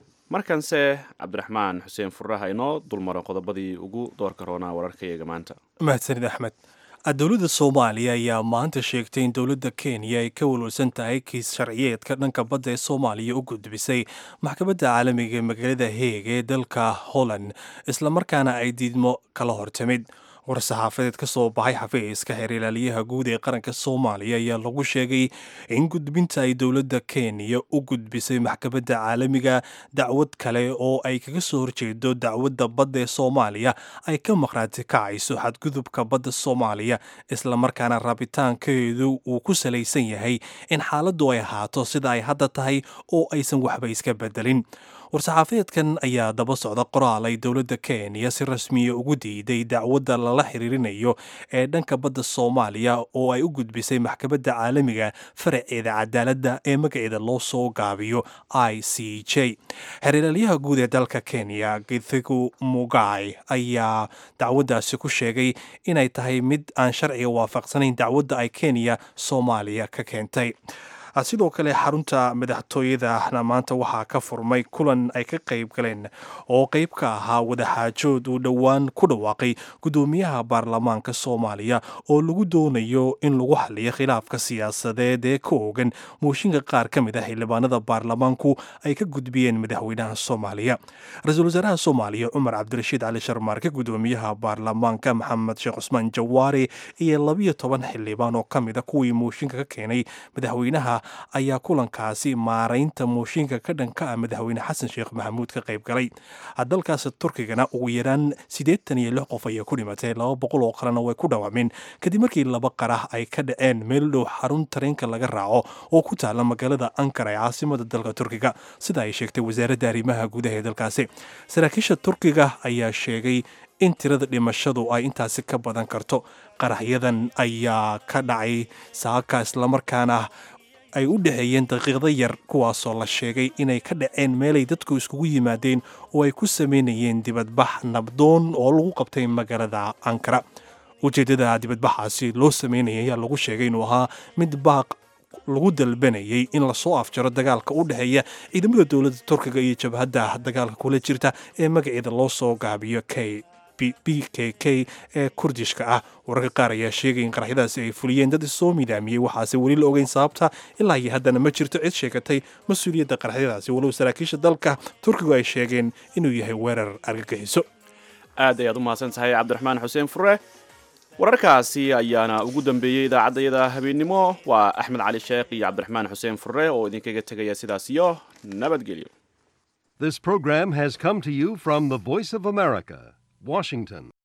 markanse cabdiraxmaan xuseen furaha inoo dulmaro qodobadii ugu doorka roonaa wararkayaga maanta mahadsanid axmed dowladda soomaaliya ayaa maanta sheegtay in dowladda kenya ay ka walwalsan tahay kiis sharciyeedka dhanka badda ee soomaaliya u gudbisay maxkamadda caalamiga ee magaalada heeg ee dalka holland islamarkaana ay diidmo kala hortimid war-saxaafadeed ka soo baxay xafiiska xeer ilaaliyaha guud ee qaranka soomaaliya ayaa lagu sheegay in gudbinta ay dowladda kenya u gudbisay maxkamadda caalamiga dacwad kale oo ay kaga soo horjeedo dacwadda badda ee soomaaliya ay ka maqraati kacayso xadgudubka badda soomaaliya islamarkaana rabitaankeedu uu ku salaysan yahay in xaaladdu ay ahaato sida ay hadda tahay oo aysan waxba iska bedelin war-saxaafadeedkan ayaa daba socda qoraal ay dowladda kenya si rasmiya ugu diiday dacwadda lala xiriirinayo ee dhanka badda soomaaliya oo ay u gudbisay maxkamadda caalamiga faraceeda cadaaladda ee magaceeda loo soo gaabiyo i c j xeeralaalyaha guud ee dalka kenya githigu mugai ayaa dacwaddaasi ku sheegay inay tahay mid aan sharciga waafaqsanayn dacwadda ay kenya soomaaliya ka keentay sidoo kale xarunta madaxtooyadana maanta waxaa ka furmay kulan ay ka qayb galeen oo qayb ka ahaa wadaxaajood uu dhowaan ku dhawaaqay guddoomiyaha baarlamaanka soomaaliya oo lagu doonayo in lagu xaliyo khilaafka siyaasadeed ee ka oogan mooshinka qaar ka mid ah xildhibaanada baarlamaanku ay ka gudbiyeen madaxweynaha soomaaliya ra-iisul wasaaraha soomaaliya cumar cabdirashiid cali sharmaarke guddoomiyaha baarlamaanka maxamed sheekh cusmaan jawaari iyo labiyo toban xildhibaan oo ka mid a kuwii mooshinka ka keenay madaxweynaha ayaa kulankaasi maaraynta mooshinka ka dhanka ah madaxweyne xasan sheekh maxamuud ka qayb galay dalkaas turkigana ugu yaraan siddeetan iyo lix qof ayaa ku dhimatay laba boqol oo kalena way ku dhawaameen kadib markii laba qarah ay ka dhaceen meel dhow xarun tareenka laga raaco oo ku taala magaalada ankara ee caasimada dalka turkiga sida ay sheegtay wasaaradda arrimaha gudaha ee dalkaasi saraakiisha turkiga ayaa sheegay in tirada dhimashadu ay intaasi ka badan karto qaraxyadan ayaa ka dhacay saaka islamarkaana ay u dhexeeyeen daqiiqdo yar kuwaasoo la sheegay inay ka dhaceen meelay dadku iskugu yimaadeen oo ay ku sameynayeen dibadbax nabdoon oo lagu qabtay magaalada ankara ujeeddada dibadbaxaasi loo sameynaya ayaa lagu sheegay inuu ahaa mid baaq lagu dalbanayay in lasoo afjaro dagaalka u dhexeeya ciidamada dowladda turkiga iyo jabhadda dagaalka kula jirta ee magaceeda loo soo gaabiyo k b k k ee kurdishka ah wararka qaar ayaa sheegay in qaraxyadaasi ay fuliyeen dad isoo midaamiyey waxaase weli la ogeyn sababta ilaa iyo haddana ma jirto cid sheegatay mas-uuliyadda qaraxyadaasi walow saraakiisha dalka turkigu ay sheegeen inuu yahay weerar argagixiso aad ayaad u mahadsan tahay cabdiraxmaan xuseen fure wararkaasi ayaana ugu dambeeyey idaacaddayada habeennimo waa axmed cali sheekh iyo cabdiraxmaan xuseen fure oo idinkaga tegaya sidaas iyo nabadgelyo This program has come to you from the Voice of America, Washington.